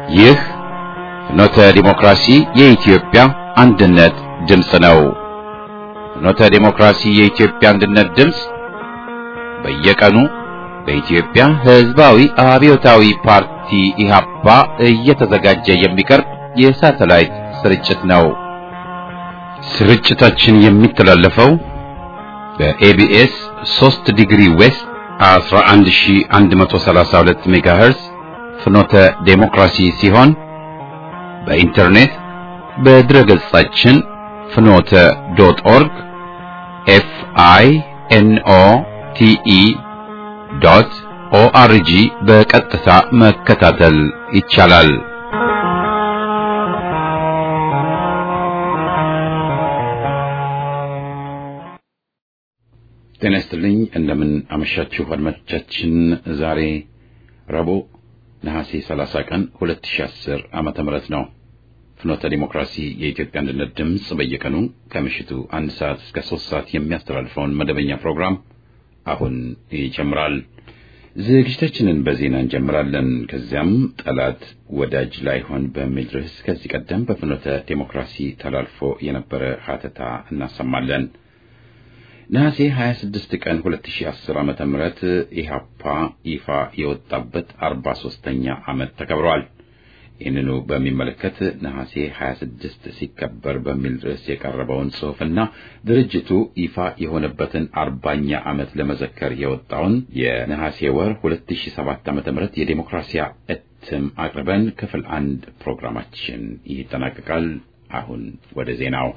ይህ ፍኖተ ዲሞክራሲ የኢትዮጵያ አንድነት ድምፅ ነው። ፍኖተ ዲሞክራሲ የኢትዮጵያ አንድነት ድምፅ በየቀኑ በኢትዮጵያ ሕዝባዊ አብዮታዊ ፓርቲ ኢህአፓ እየተዘጋጀ የሚቀርብ የሳተላይት ስርጭት ነው። ስርጭታችን የሚተላለፈው በኤቢኤስ 3 ዲግሪ ዌስት 11132 ሜጋሄርዝ ፍኖተ ዴሞክራሲ ሲሆን በኢንተርኔት በድረ ገጻችን ፍኖተ ዶት ኦርግ ኤፍ አይ ኤን ኦ ቲ ኢ ዶት ኦአርጂ በቀጥታ መከታተል ይቻላል። ጤና ይስጥልኝ። እንደምን አመሻችሁ አድማጮቻችን። ዛሬ ረቡዕ ነሐሴ 30 ቀን 2010 ዓመተ ምህረት ነው። ፍኖተ ዲሞክራሲ የኢትዮጵያ አንድነት ድምፅ በየቀኑ ከምሽቱ አንድ ሰዓት እስከ ሶስት ሰዓት የሚያስተላልፈውን መደበኛ ፕሮግራም አሁን ይጀምራል። ዝግጅታችንን በዜና እንጀምራለን። ከዚያም ጠላት ወዳጅ ላይሆን በሚል ርዕስ ከዚህ ቀደም በፍኖተ ዲሞክራሲ ተላልፎ የነበረ ሀተታ እናሰማለን። ነሐሴ 26 ቀን 2010 ዓመተ ምህረት ኢህአፓ ይፋ የወጣበት 43ኛ ዓመት ተከብሯል። ይህንኑ በሚመለከት ነሐሴ 26 ሲከበር በሚል ርዕስ የቀረበውን ጽሑፍና ድርጅቱ ይፋ የሆነበትን አርባኛ ዓመት ለመዘከር የወጣውን የነሐሴ ወር 2007 ዓ.ም የዴሞክራሲያ እትም አቅርበን ክፍል አንድ ፕሮግራማችን ይጠናቀቃል። አሁን ወደ ዜናው።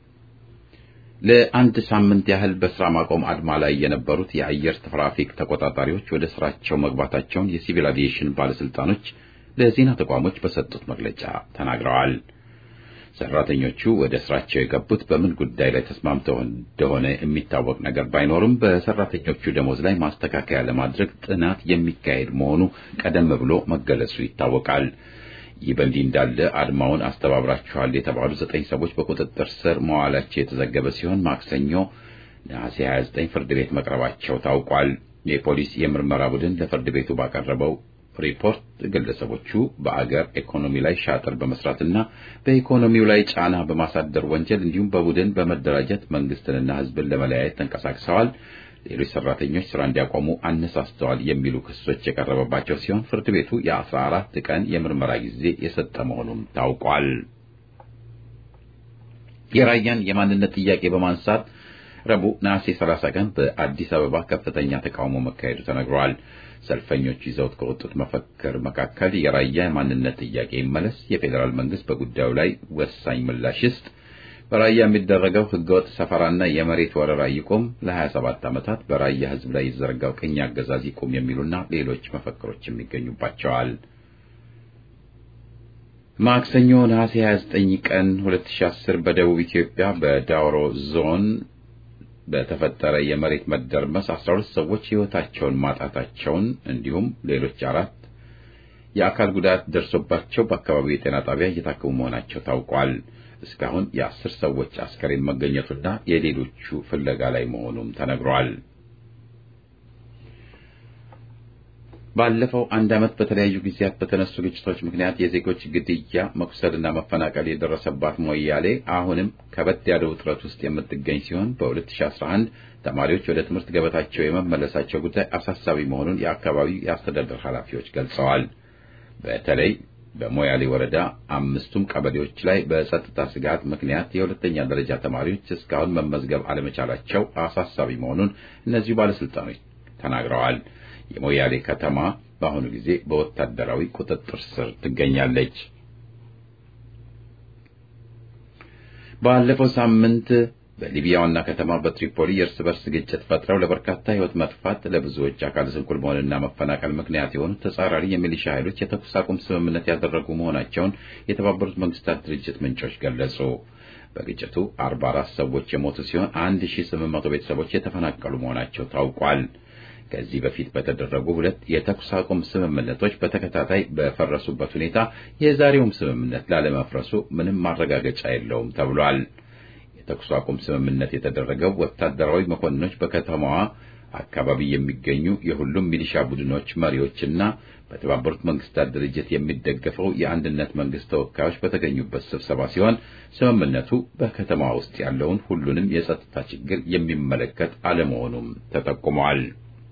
ለአንድ ሳምንት ያህል በስራ ማቆም አድማ ላይ የነበሩት የአየር ትራፊክ ተቆጣጣሪዎች ወደ ስራቸው መግባታቸውን የሲቪል አቪዬሽን ባለስልጣኖች ለዜና ተቋሞች በሰጡት መግለጫ ተናግረዋል። ሰራተኞቹ ወደ ስራቸው የገቡት በምን ጉዳይ ላይ ተስማምተው እንደሆነ የሚታወቅ ነገር ባይኖርም በሰራተኞቹ ደሞዝ ላይ ማስተካከያ ለማድረግ ጥናት የሚካሄድ መሆኑ ቀደም ብሎ መገለጹ ይታወቃል። ይህ በእንዲህ እንዳለ አድማውን አስተባብራችኋል የተባሉ ዘጠኝ ሰዎች በቁጥጥር ስር መዋላቸው የተዘገበ ሲሆን ማክሰኞ ነሐሴ 29 ፍርድ ቤት መቅረባቸው ታውቋል። የፖሊስ የምርመራ ቡድን ለፍርድ ቤቱ ባቀረበው ሪፖርት ግለሰቦቹ በአገር ኢኮኖሚ ላይ ሻጥር በመስራትና በኢኮኖሚው ላይ ጫና በማሳደር ወንጀል እንዲሁም በቡድን በመደራጀት መንግስትንና ሕዝብን ለመለያየት ተንቀሳቅሰዋል፣ ሌሎች ሰራተኞች ስራ እንዲያቆሙ አነሳስተዋል የሚሉ ክሶች የቀረበባቸው ሲሆን ፍርድ ቤቱ የአስራ አራት ቀን የምርመራ ጊዜ የሰጠ መሆኑም ታውቋል። የራያን የማንነት ጥያቄ በማንሳት ረቡዕ ነሐሴ 30 ቀን በአዲስ አበባ ከፍተኛ ተቃውሞ መካሄዱ ተነግሯል። ሰልፈኞቹ ይዘውት ከወጡት መፈክር መካከል የራያ የማንነት ጥያቄ ይመለስ፣ የፌዴራል መንግስት በጉዳዩ ላይ ወሳኝ ምላሽ ይስጥ፣ በራያ የሚደረገው ህገወጥ ሰፈራና የመሬት ወረራ ይቁም፣ ለ27 ዓመታት በራያ ህዝብ ላይ የተዘረጋው ቅኝ አገዛዝ ይቁም የሚሉና ሌሎች መፈክሮችም ይገኙባቸዋል። ማክሰኞ ነሐሴ 29 ቀን 2010 በደቡብ ኢትዮጵያ በዳውሮ ዞን በተፈጠረ የመሬት መደርመስ 12 ሰዎች ህይወታቸውን ማጣታቸውን እንዲሁም ሌሎች አራት የአካል ጉዳት ደርሶባቸው በአካባቢው የጤና ጣቢያ እየታከሙ መሆናቸው ታውቋል። እስካሁን የአስር ሰዎች አስከሬን መገኘቱና የሌሎቹ ፍለጋ ላይ መሆኑም ተነግሯል። ባለፈው አንድ ዓመት በተለያዩ ጊዜያት በተነሱ ግጭቶች ምክንያት የዜጎች ግድያ፣ መቁሰልና መፈናቀል የደረሰባት ሞያሌ አሁንም ከበድ ያለ ውጥረት ውስጥ የምትገኝ ሲሆን በ2011 ተማሪዎች ወደ ትምህርት ገበታቸው የመመለሳቸው ጉዳይ አሳሳቢ መሆኑን የአካባቢው የአስተዳደር ኃላፊዎች ገልጸዋል። በተለይ በሞያሌ ወረዳ አምስቱም ቀበሌዎች ላይ በጸጥታ ስጋት ምክንያት የሁለተኛ ደረጃ ተማሪዎች እስካሁን መመዝገብ አለመቻላቸው አሳሳቢ መሆኑን እነዚሁ ባለስልጣኖች ተናግረዋል። የሞያሌ ከተማ በአሁኑ ጊዜ በወታደራዊ ቁጥጥር ስር ትገኛለች። ባለፈው ሳምንት በሊቢያ ዋና ከተማ በትሪፖሊ የእርስ በርስ ግጭት ፈጥረው ለበርካታ ሕይወት መጥፋት ለብዙዎች አካል ስንኩል መሆንና መፈናቀል ምክንያት የሆኑ ተጻራሪ የሚሊሻ ኃይሎች የተኩስ አቁም ስምምነት ያደረጉ መሆናቸውን የተባበሩት መንግስታት ድርጅት ምንጮች ገለጹ። በግጭቱ 44 ሰዎች የሞቱ ሲሆን 1800 ቤተሰቦች የተፈናቀሉ መሆናቸው ታውቋል። ከዚህ በፊት በተደረጉ ሁለት የተኩስ አቁም ስምምነቶች በተከታታይ በፈረሱበት ሁኔታ የዛሬውም ስምምነት ላለመፍረሱ ምንም ማረጋገጫ የለውም ተብሏል። የተኩስ አቁም ስምምነት የተደረገው ወታደራዊ መኮንኖች በከተማዋ አካባቢ የሚገኙ የሁሉም ሚሊሻ ቡድኖች መሪዎችና በተባበሩት መንግስታት ድርጅት የሚደገፈው የአንድነት መንግስት ተወካዮች በተገኙበት ስብሰባ ሲሆን ስምምነቱ በከተማ ውስጥ ያለውን ሁሉንም የጸጥታ ችግር የሚመለከት አለመሆኑም ተጠቁመዋል።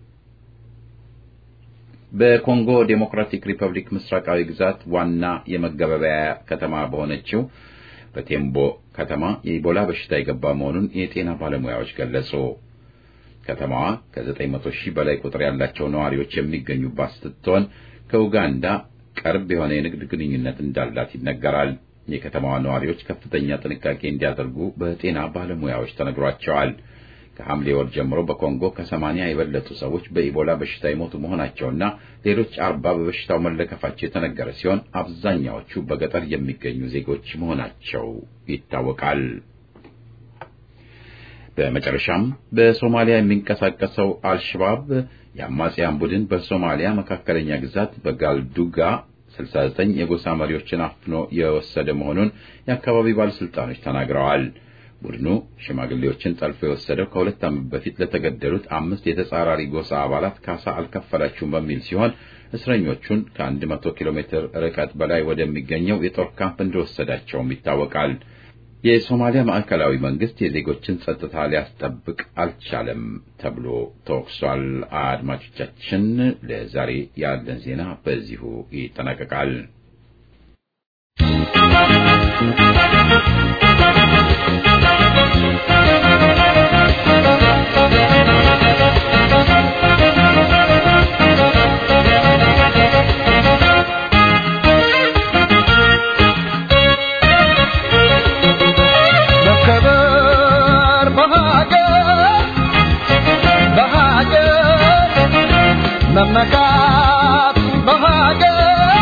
በኮንጎ ዴሞክራቲክ ሪፐብሊክ ምስራቃዊ ግዛት ዋና የመገበያያ ከተማ በሆነችው በቴምቦ ከተማ የኢቦላ በሽታ የገባ መሆኑን የጤና ባለሙያዎች ገለጹ። ከተማዋ ከ900 ሺህ በላይ ቁጥር ያላቸው ነዋሪዎች የሚገኙባት ስትሆን ከኡጋንዳ ቅርብ የሆነ የንግድ ግንኙነት እንዳላት ይነገራል። የከተማዋ ነዋሪዎች ከፍተኛ ጥንቃቄ እንዲያደርጉ በጤና ባለሙያዎች ተነግሯቸዋል። ከሐምሌ ወር ጀምሮ በኮንጎ ከሰማንያ የበለጡ ሰዎች በኢቦላ በሽታ የሞቱ መሆናቸውና ሌሎች አርባ በበሽታው መለከፋቸው የተነገረ ሲሆን አብዛኛዎቹ በገጠር የሚገኙ ዜጎች መሆናቸው ይታወቃል። በመጨረሻም በሶማሊያ የሚንቀሳቀሰው አልሸባብ የአማጽያን ቡድን በሶማሊያ መካከለኛ ግዛት በጋልዱጋ 69 የጎሳ መሪዎችን አፍኖ የወሰደ መሆኑን የአካባቢ ባለስልጣኖች ተናግረዋል። ቡድኑ ሽማግሌዎችን ጠልፎ የወሰደው ከሁለት ዓመት በፊት ለተገደሉት አምስት የተጻራሪ ጎሳ አባላት ካሳ አልከፈላችሁም በሚል ሲሆን እስረኞቹን ከ100 ኪሎ ሜትር ርቀት በላይ ወደሚገኘው የጦር ካምፕ እንደወሰዳቸውም ይታወቃል። የሶማሊያ ማዕከላዊ መንግስት የዜጎችን ጸጥታ ሊያስጠብቅ አልቻለም ተብሎ ተወቅሷል። አድማጮቻችን፣ ለዛሬ ያለን ዜና በዚሁ ይጠናቀቃል። መመካት በሀገር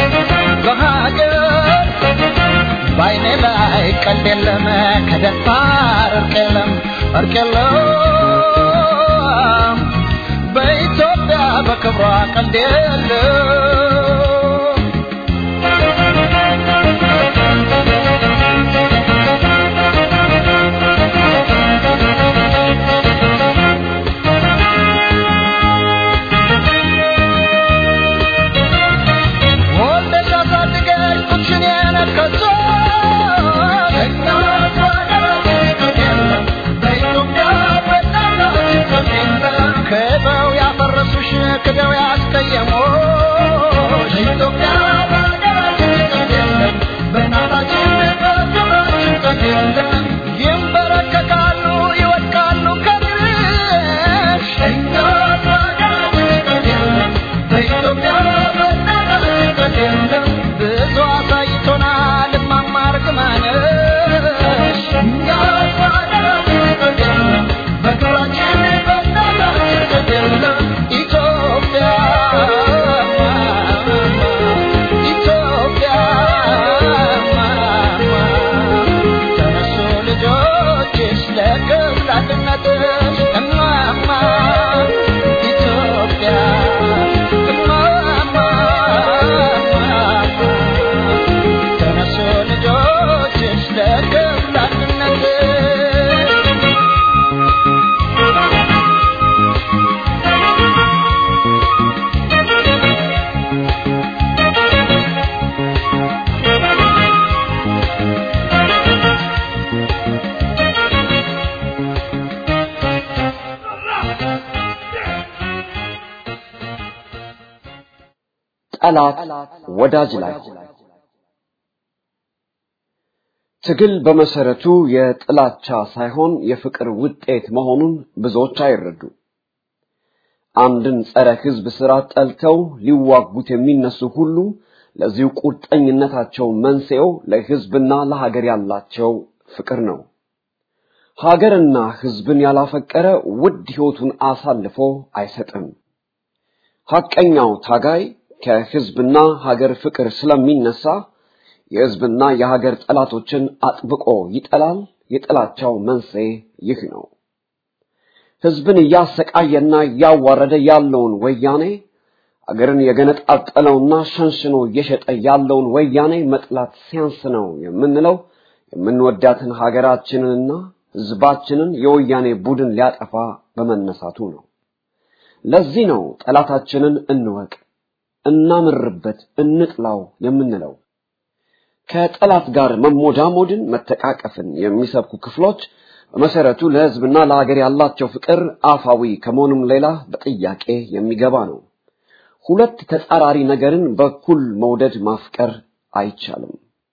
በሀገር በአይኔ ላይ ቀልድ የለም ከደፋር እርቅ የለም እርቅ የለም በኢትዮጵያ በክብሯ ቀልድ የለም ክደው ያፈረሱሽ ክደው ያስቀየሙሽ ኢትዮጵያ በእናታችን በክብራችን ይንበረከካሉ ይወድቃሉ ከድርሽ በኢትዮጵያ ብዙ አሳይቶናል እማማ እርግማንሽ በክብራችን ኢትዮጵያ ኢትዮጵያ ተነሱ ልጆችሽ ለክብር አንድነትሽ እማማ ኢትዮጵያ እማማ ተነሱ ልጆችሽ ለክብር አንድነትሽ ጠላት ወዳጅ ላይ ትግል በመሰረቱ የጥላቻ ሳይሆን የፍቅር ውጤት መሆኑን ብዙዎች አይረዱ። አንድን ጸረ ሕዝብ ስራ ጠልተው ሊዋጉት የሚነሱ ሁሉ ለዚሁ ቁርጠኝነታቸው መንስኤው ለሕዝብና ለሀገር ያላቸው ፍቅር ነው። ሀገርና ሕዝብን ያላፈቀረ ውድ ሕይወቱን አሳልፎ አይሰጥም። ሐቀኛው ታጋይ ከሕዝብና ሀገር ፍቅር ስለሚነሳ የሕዝብና የሀገር ጠላቶችን አጥብቆ ይጠላል። የጥላቻው መንስኤ ይህ ነው። ሕዝብን እያሰቃየና እያዋረደ ያለውን ወያኔ አገርን የገነጣጠለውና ሸንሽኖ እየሸጠ ያለውን ወያኔ መጥላት ሲያንስ ነው የምንለው የምንወዳትን ሀገራችንንና ሕዝባችንን የወያኔ ቡድን ሊያጠፋ በመነሳቱ ነው። ለዚህ ነው ጠላታችንን እንወቅ፣ እናምርበት፣ እንጥላው የምንለው። ከጠላት ጋር መሞዳሞድን፣ መተቃቀፍን የሚሰብኩ ክፍሎች በመሰረቱ ለሕዝብና ለሀገር ያላቸው ፍቅር አፋዊ ከመሆኑም ሌላ በጥያቄ የሚገባ ነው። ሁለት ተጻራሪ ነገርን በኩል መውደድ ማፍቀር አይቻልም።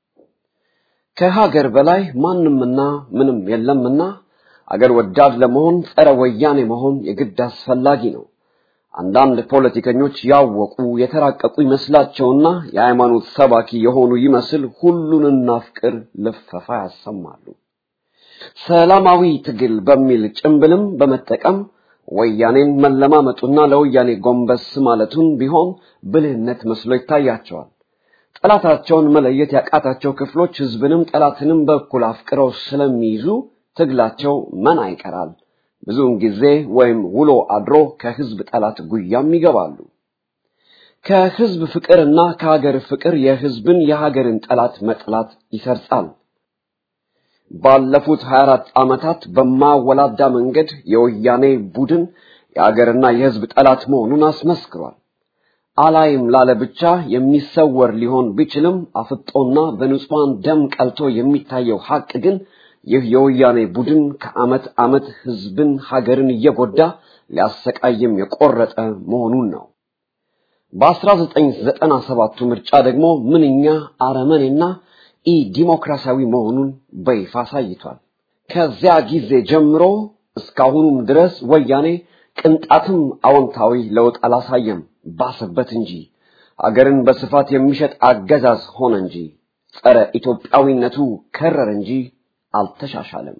ከሀገር በላይ ማንምና ምንም የለምና አገር ወዳድ ለመሆን ጸረ ወያኔ መሆን የግድ አስፈላጊ ነው። አንዳንድ ፖለቲከኞች ያወቁ የተራቀቁ ይመስላቸውና የሃይማኖት ሰባኪ የሆኑ ይመስል ሁሉን እናፍቅር ልፈፋ ያሰማሉ። ሰላማዊ ትግል በሚል ጭምብልም በመጠቀም ወያኔን መለማመጡና ለወያኔ ጎንበስ ማለቱን ቢሆን ብልህነት መስሎ ይታያቸዋል። ጠላታቸውን መለየት ያቃታቸው ክፍሎች ህዝብንም ጠላትንም በኩል አፍቅረው ስለሚይዙ ትግላቸው መና ይቀራል። ብዙውን ጊዜ ወይም ውሎ አድሮ ከህዝብ ጠላት ጉያም ይገባሉ። ከህዝብ ፍቅርና ከሀገር ፍቅር የህዝብን የሀገርን ጠላት መጥላት ይሰርጻል። ባለፉት 24 ዓመታት በማወላዳ መንገድ የወያኔ ቡድን የሀገርና የህዝብ ጠላት መሆኑን አስመስክሯል። አላይም ላለ ብቻ የሚሰወር ሊሆን ቢችልም አፍጦና በንጹሐን ደም ቀልቶ የሚታየው ሐቅ ግን ይህ የወያኔ ቡድን ከዓመት ዓመት ህዝብን ሀገርን እየጎዳ ሊያሰቃይም የቆረጠ መሆኑን ነው። በ1997ቱ ምርጫ ደግሞ ምንኛ አረመኔና ኢ ዲሞክራሲያዊ መሆኑን በይፋ አሳይቷል። ከዚያ ጊዜ ጀምሮ እስካሁኑም ድረስ ወያኔ ቅንጣትም አዎንታዊ ለውጥ አላሳየም፣ ባሰበት እንጂ ሀገርን በስፋት የሚሸጥ አገዛዝ ሆነ እንጂ ጸረ ኢትዮጵያዊነቱ ከረር እንጂ አልተሻሻለም።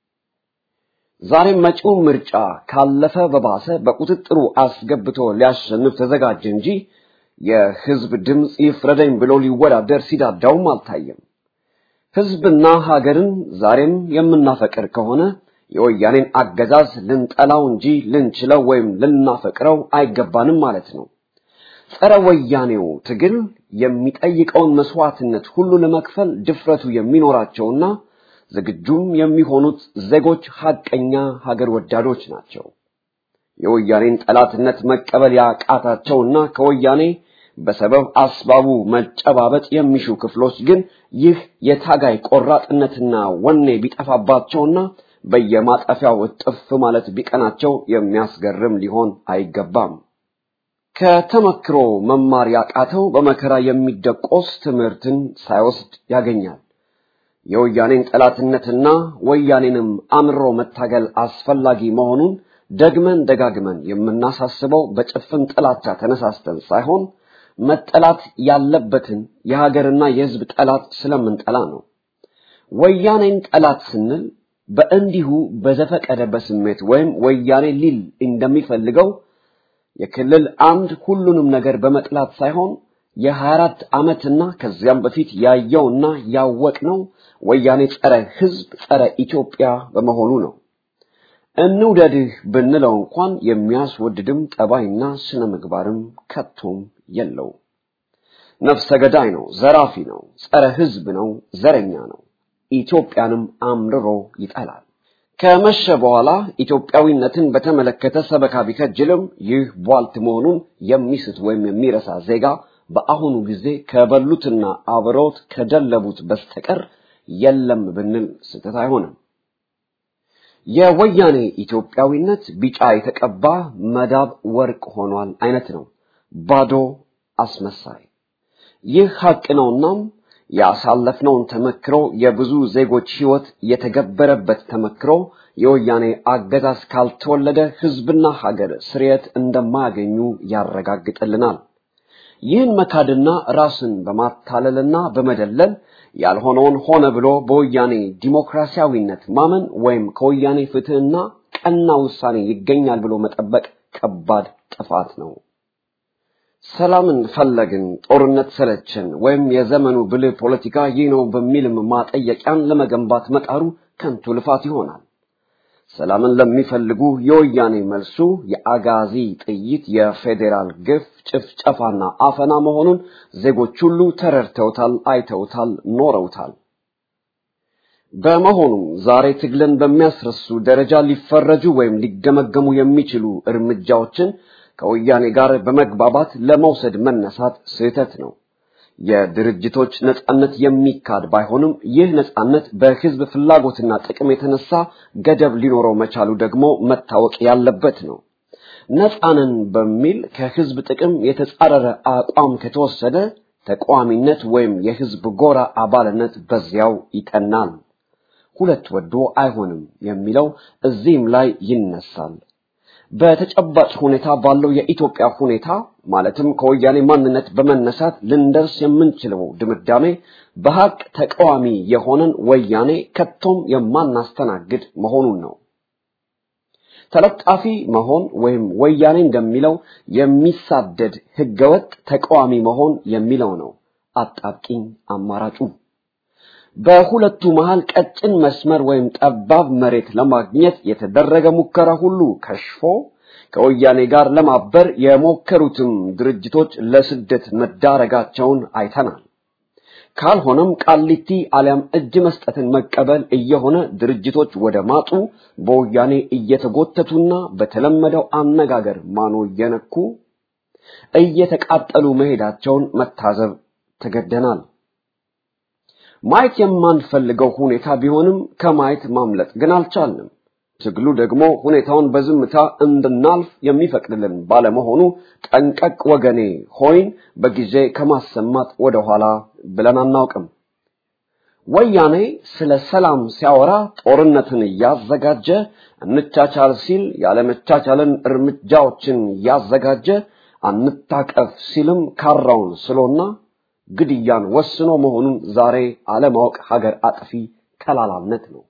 ዛሬም መጪው ምርጫ ካለፈ በባሰ በቁጥጥሩ አስገብቶ ሊያሸንፍ ተዘጋጀ እንጂ የህዝብ ድምፅ ይፍረደኝ ብሎ ሊወዳደር ሲዳዳውም አልታየም። ህዝብና ሀገርን ዛሬም የምናፈቅር ከሆነ የወያኔን አገዛዝ ልንጠላው እንጂ ልንችለው ወይም ልናፈቅረው አይገባንም ማለት ነው። ጸረ ወያኔው ትግል የሚጠይቀውን መስዋዕትነት ሁሉ ለመክፈል ድፍረቱ የሚኖራቸውና ዝግጁም የሚሆኑት ዜጎች ሐቀኛ ሀገር ወዳዶች ናቸው። የወያኔን ጠላትነት መቀበል ያቃታቸውና ከወያኔ በሰበብ አስባቡ መጨባበጥ የሚሹ ክፍሎች ግን ይህ የታጋይ ቆራጥነትና ወኔ ቢጠፋባቸውና በየማጠፊያው እጥፍ ማለት ቢቀናቸው የሚያስገርም ሊሆን አይገባም። ከተመክሮ መማር ያቃተው በመከራ የሚደቆስ ትምህርትን ሳይወስድ ያገኛል። የወያኔን ጠላትነትና ወያኔንም አምሮ መታገል አስፈላጊ መሆኑን ደግመን ደጋግመን የምናሳስበው በጭፍን ጥላቻ ተነሳስተን ሳይሆን መጠላት ያለበትን የሀገርና የሕዝብ ጠላት ስለምንጠላ ነው። ወያኔን ጠላት ስንል በእንዲሁ በዘፈቀደ በስሜት ወይም ወያኔ ሊል እንደሚፈልገው የክልል አንድ ሁሉንም ነገር በመጥላት ሳይሆን የሀያ አራት ዓመትና ከዚያም በፊት ያየውና ያወቅነው ወያኔ ጸረ ሕዝብ ጸረ ኢትዮጵያ በመሆኑ ነው። እንውደድህ ብንለው እንኳን የሚያስወድድም ጠባይና ስነ ምግባርም ከቶም የለው። ነፍሰ ገዳይ ነው፣ ዘራፊ ነው፣ ጸረ ሕዝብ ነው፣ ዘረኛ ነው። ኢትዮጵያንም አምርሮ ይጠላል። ከመሸ በኋላ ኢትዮጵያዊነትን በተመለከተ ሰበካ ቢከጅልም ይህ ቧልት መሆኑን የሚስት ወይም የሚረሳ ዜጋ በአሁኑ ጊዜ ከበሉትና አብረውት ከደለቡት በስተቀር የለም ብንል ስህተት አይሆንም። የወያኔ ኢትዮጵያዊነት ቢጫ የተቀባ መዳብ ወርቅ ሆኗል አይነት ነው፣ ባዶ አስመሳይ። ይህ ሐቅ ነውናም ያሳለፍነውን ተመክሮ የብዙ ዜጎች ሕይወት የተገበረበት ተመክሮ የወያኔ አገዛዝ ካልተወለደ ሕዝብና ሀገር ስርየት እንደማያገኙ ያረጋግጥልናል። ይህን መካድና ራስን በማታለልና በመደለል ያልሆነውን ሆነ ብሎ በወያኔ ዲሞክራሲያዊነት ማመን ወይም ከወያኔ ፍትህና ቀና ውሳኔ ይገኛል ብሎ መጠበቅ ከባድ ጥፋት ነው። ሰላምን ፈለግን፣ ጦርነት ሰለቸን፣ ወይም የዘመኑ ብልህ ፖለቲካ ይህ ነው በሚልም ማጠየቂያን ለመገንባት መጣሩ ከንቱ ልፋት ይሆናል። ሰላምን ለሚፈልጉ የወያኔ መልሱ የአጋዚ ጥይት፣ የፌዴራል ግፍ፣ ጭፍጨፋና አፈና መሆኑን ዜጎች ሁሉ ተረድተውታል፣ አይተውታል፣ ኖረውታል። በመሆኑም ዛሬ ትግልን በሚያስረሱ ደረጃ ሊፈረጁ ወይም ሊገመገሙ የሚችሉ እርምጃዎችን ከወያኔ ጋር በመግባባት ለመውሰድ መነሳት ስህተት ነው። የድርጅቶች ነጻነት የሚካድ ባይሆንም ይህ ነጻነት በህዝብ ፍላጎትና ጥቅም የተነሳ ገደብ ሊኖረው መቻሉ ደግሞ መታወቅ ያለበት ነው። ነጻንን በሚል ከህዝብ ጥቅም የተጻረረ አቋም ከተወሰደ ተቃዋሚነት ወይም የህዝብ ጎራ አባልነት በዚያው ይጠናል። ሁለት ወዶ አይሆንም የሚለው እዚህም ላይ ይነሳል። በተጨባጭ ሁኔታ ባለው የኢትዮጵያ ሁኔታ ማለትም ከወያኔ ማንነት በመነሳት ልንደርስ የምንችለው ድምዳሜ በሀቅ ተቃዋሚ የሆነን ወያኔ ከቶም የማናስተናግድ መሆኑን ነው። ተለጣፊ መሆን ወይም ወያኔ እንደሚለው የሚሳደድ ህገወጥ ተቃዋሚ መሆን የሚለው ነው አጣብቂኝ አማራጩ። በሁለቱ መሃል ቀጭን መስመር ወይም ጠባብ መሬት ለማግኘት የተደረገ ሙከራ ሁሉ ከሽፎ ከወያኔ ጋር ለማበር የሞከሩትም ድርጅቶች ለስደት መዳረጋቸውን አይተናል። ካልሆነም ቃሊቲ አሊያም እጅ መስጠትን መቀበል እየሆነ ድርጅቶች ወደ ማጡ በወያኔ እየተጎተቱና በተለመደው አነጋገር ማኖ እየነኩ እየተቃጠሉ መሄዳቸውን መታዘብ ተገደናል። ማየት የማንፈልገው ሁኔታ ቢሆንም ከማየት ማምለጥ ግን አልቻልንም። ትግሉ ደግሞ ሁኔታውን በዝምታ እንድናልፍ የሚፈቅድልን ባለመሆኑ ጠንቀቅ ወገኔ ሆይን በጊዜ ከማሰማት ወደኋላ ብለን አናውቅም። ወያኔ ስለ ሰላም ሲያወራ ጦርነትን እያዘጋጀ እንቻቻል ሲል ያለመቻቻልን እርምጃዎችን እያዘጋጀ አንታቀፍ ሲልም ካራውን ስሎና ግድያን ወስኖ መሆኑን ዛሬ አለማወቅ ሀገር አጥፊ ከላላነት ነው።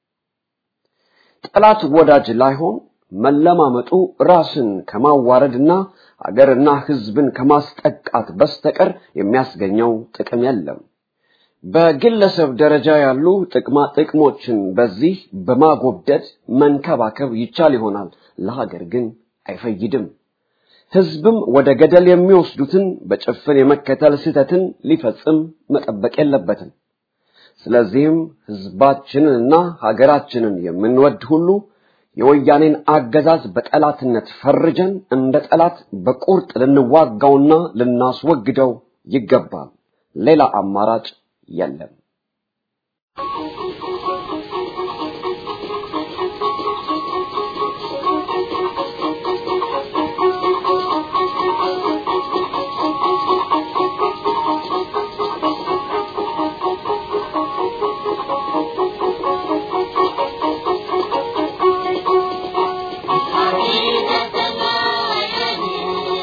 ጠላት ወዳጅ ላይሆን መለማመጡ ራስን ከማዋረድና ሀገርና ሕዝብን ከማስጠቃት በስተቀር የሚያስገኘው ጥቅም የለም። በግለሰብ ደረጃ ያሉ ጥቅማ ጥቅሞችን በዚህ በማጎብደድ መንከባከብ ይቻል ይሆናል፣ ለሀገር ግን አይፈይድም። ሕዝብም ወደ ገደል የሚወስዱትን በጭፍን የመከተል ስህተትን ሊፈጽም መጠበቅ የለበትም። ስለዚህም ሕዝባችንንና ሀገራችንን የምንወድ ሁሉ የወያኔን አገዛዝ በጠላትነት ፈርጀን እንደ ጠላት በቁርጥ ልንዋጋውና ልናስወግደው ይገባል። ሌላ አማራጭ የለም።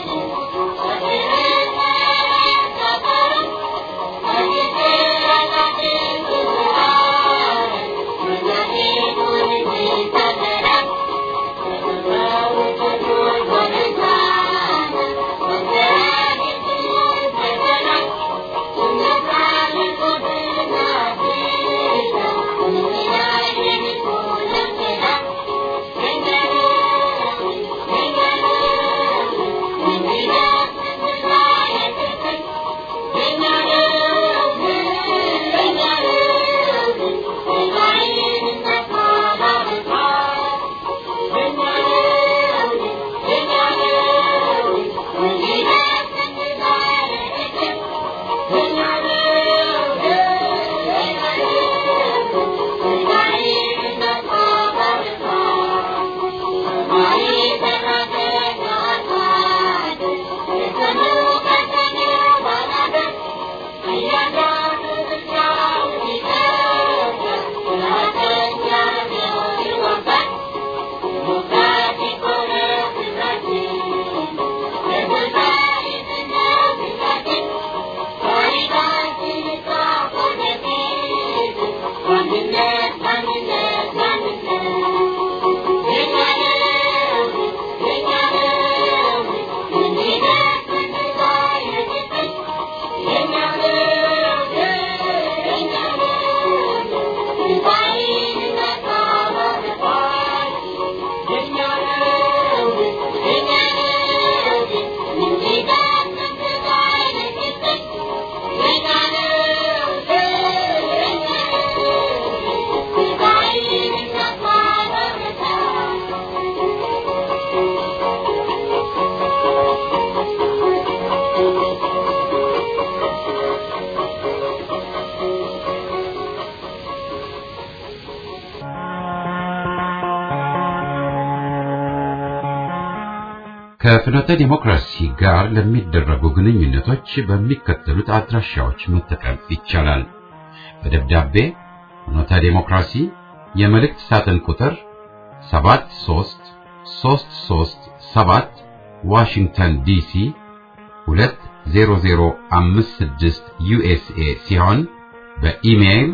Thank you. ከፍኖተ ዲሞክራሲ ጋር ለሚደረጉ ግንኙነቶች በሚከተሉት አድራሻዎች መጠቀም ይቻላል። በደብዳቤ ፍኖተ ዲሞክራሲ የመልእክት ሳጥን ቁጥር 73337 ዋሽንግተን ዲሲ 20056 ዩኤስኤ ሲሆን በኢሜይል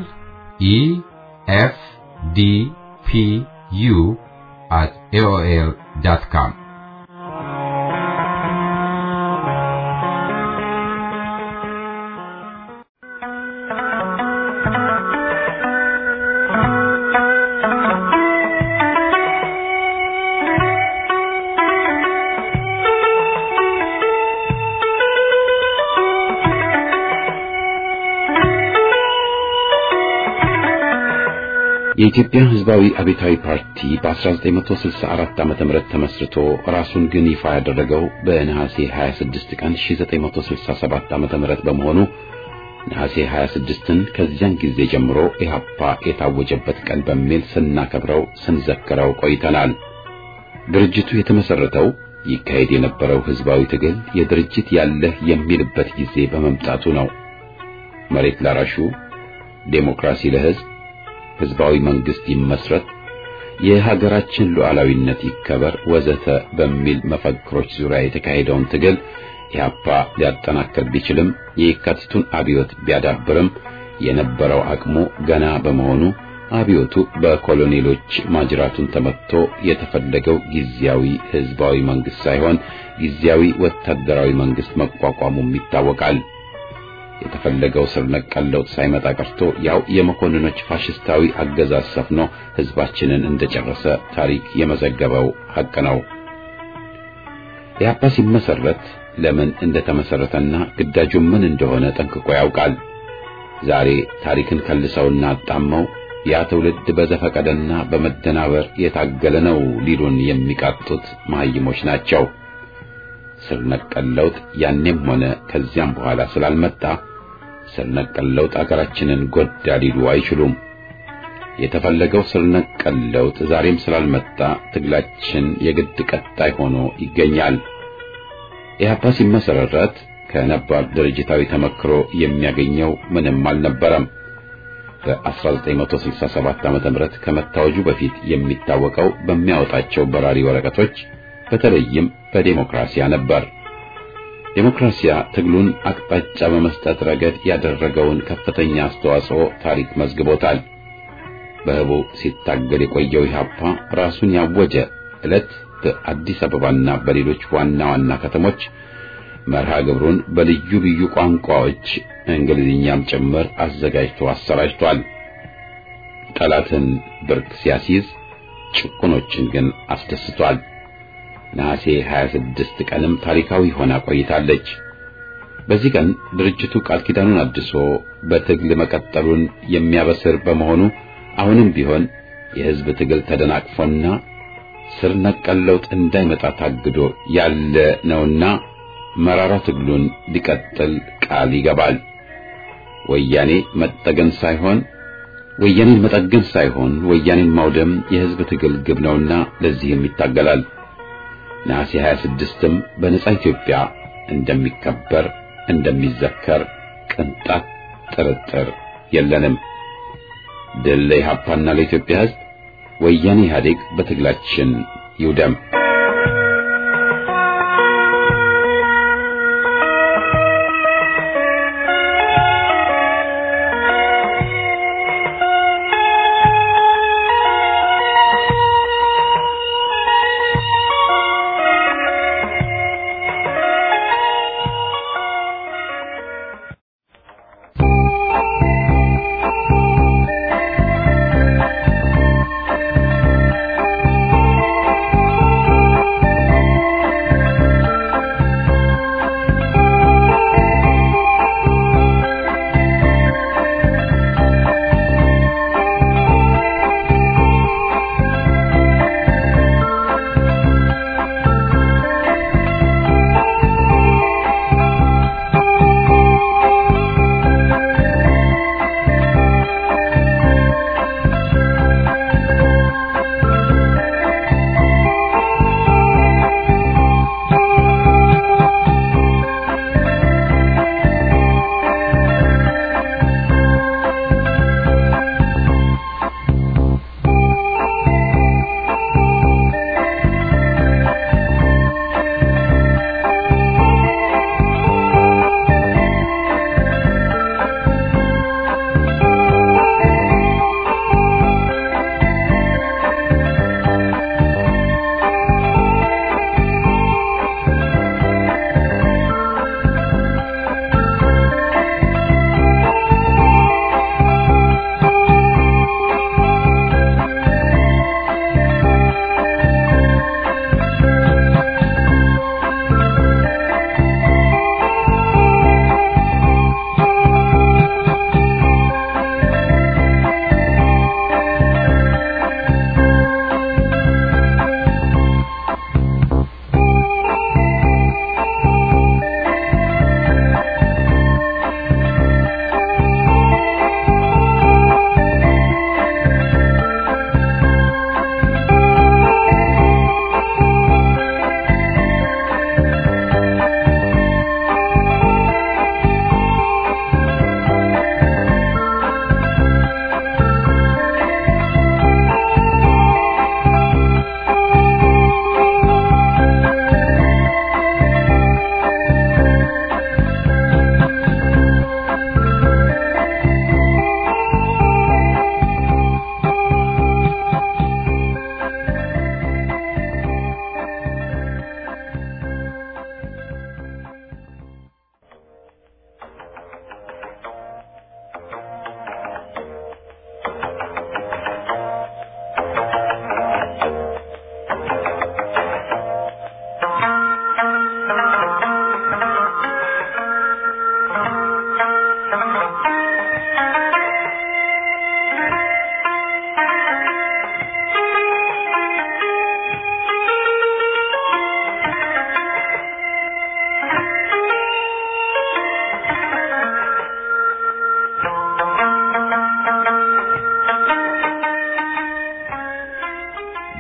ኢኤፍዲፒዩ at aol.com የኢትዮጵያ ሕዝባዊ አብዮታዊ ፓርቲ በ1964 ዓመተ ምህረት ተመስርቶ ራሱን ግን ይፋ ያደረገው በነሐሴ 26 ቀን 1967 ዓመተ ምህረት በመሆኑ ነሐሴ 26ን ከዚያን ጊዜ ጀምሮ ኢህአፓ የታወጀበት ቀን በሚል ስናከብረው ስንዘክረው ቆይተናል። ድርጅቱ የተመሰረተው ይካሄድ የነበረው ሕዝባዊ ትግል የድርጅት ያለህ የሚልበት ጊዜ በመምጣቱ ነው። መሬት ላራሹ፣ ዴሞክራሲ ለሕዝብ ህዝባዊ መንግስት ይመስረት፣ የሀገራችን ሉዓላዊነት ይከበር ወዘተ በሚል መፈክሮች ዙሪያ የተካሄደውን ትግል ኢህአፓ ሊያጠናክር ቢችልም የየካቲቱን አብዮት ቢያዳብርም የነበረው አቅሙ ገና በመሆኑ አብዮቱ በኮሎኔሎች ማጅራቱን ተመትቶ የተፈለገው ጊዜያዊ ህዝባዊ መንግስት ሳይሆን ጊዜያዊ ወታደራዊ መንግስት መቋቋሙም ይታወቃል። የተፈለገው ስር ነቀል ለውጥ ሳይመጣ ቀርቶ ያው የመኮንኖች ፋሽስታዊ አገዛዝ ሰፍኖ ህዝባችንን እንደጨረሰ ታሪክ የመዘገበው ሐቅ ነው። ኢህአፓ ሲመሰረት ለምን እንደተመሰረተና ግዳጁ ምን እንደሆነ ጠንቅቆ ያውቃል። ዛሬ ታሪክን ከልሰውና አጣመው ያ ትውልድ በዘፈቀደና በመደናበር የታገለ ነው ሊሉን የሚቃጡት መሀይሞች ናቸው። ስር ነቀል ለውጥ ያኔም ሆነ ከዚያም በኋላ ስላልመጣ ስር ነቀል ለውጥ አገራችንን ጎዳ ሊሉ አይችሉም። የተፈለገው ስር ነቀል ለውጥ ዛሬም ስላልመጣ ትግላችን የግድ ቀጣይ ሆኖ ይገኛል። ኢህአፓ ሲመሰረት ከነባር ድርጅታዊ ተመክሮ የሚያገኘው ምንም አልነበረም። በ1967 ዓመተ ምህረት ከመታወጁ በፊት የሚታወቀው በሚያወጣቸው በራሪ ወረቀቶች በተለይም በዴሞክራሲያ ነበር። ዴሞክራሲያ ትግሉን አቅጣጫ በመስጠት ረገድ ያደረገውን ከፍተኛ አስተዋጽኦ ታሪክ መዝግቦታል። በህቡ ሲታገል የቆየው ኢህአፓ ራሱን ያወጀ ዕለት በአዲስ አበባና በሌሎች ዋና ዋና ከተሞች መርሃ ግብሩን በልዩ ልዩ ቋንቋዎች እንግሊዝኛም ጭምር አዘጋጅቶ አሰራጭቷል። ጠላትን ብርክ ሲያስይዝ፣ ጭቁኖችን ግን አስደስቷል። ነሐሴ 26 ቀንም ታሪካዊ ሆና ቆይታለች። በዚህ ቀን ድርጅቱ ቃል ኪዳኑን አድሶ በትግል መቀጠሉን የሚያበስር በመሆኑ አሁንም ቢሆን የህዝብ ትግል ተደናቅፎና ስር ነቀል ለውጥ እንዳይመጣ ታግዶ ያለ ነውና መራራ ትግሉን ሊቀጥል ቃል ይገባል። ወያኔ መጠገን ሳይሆን ወያኔን መጠገን ሳይሆን ወያኔን ማውደም የህዝብ ትግል ግብ ነውና ለዚህም ይታገላል። ነሐሴ 26ም በነጻ ኢትዮጵያ እንደሚከበር እንደሚዘከር ቅንጣት ጥርጥር የለንም። ድል ለኢህአፓና ለኢትዮጵያ ህዝብ። ወያኔ ኢህአዴግ በትግላችን ይውደም። Thank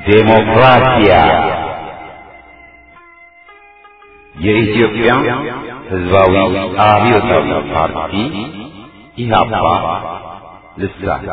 ዴሞክራሲያ የኢትዮጵያ ሕዝባዊ አብዮታዊ ፓርቲ ኢህአፓ ልሳን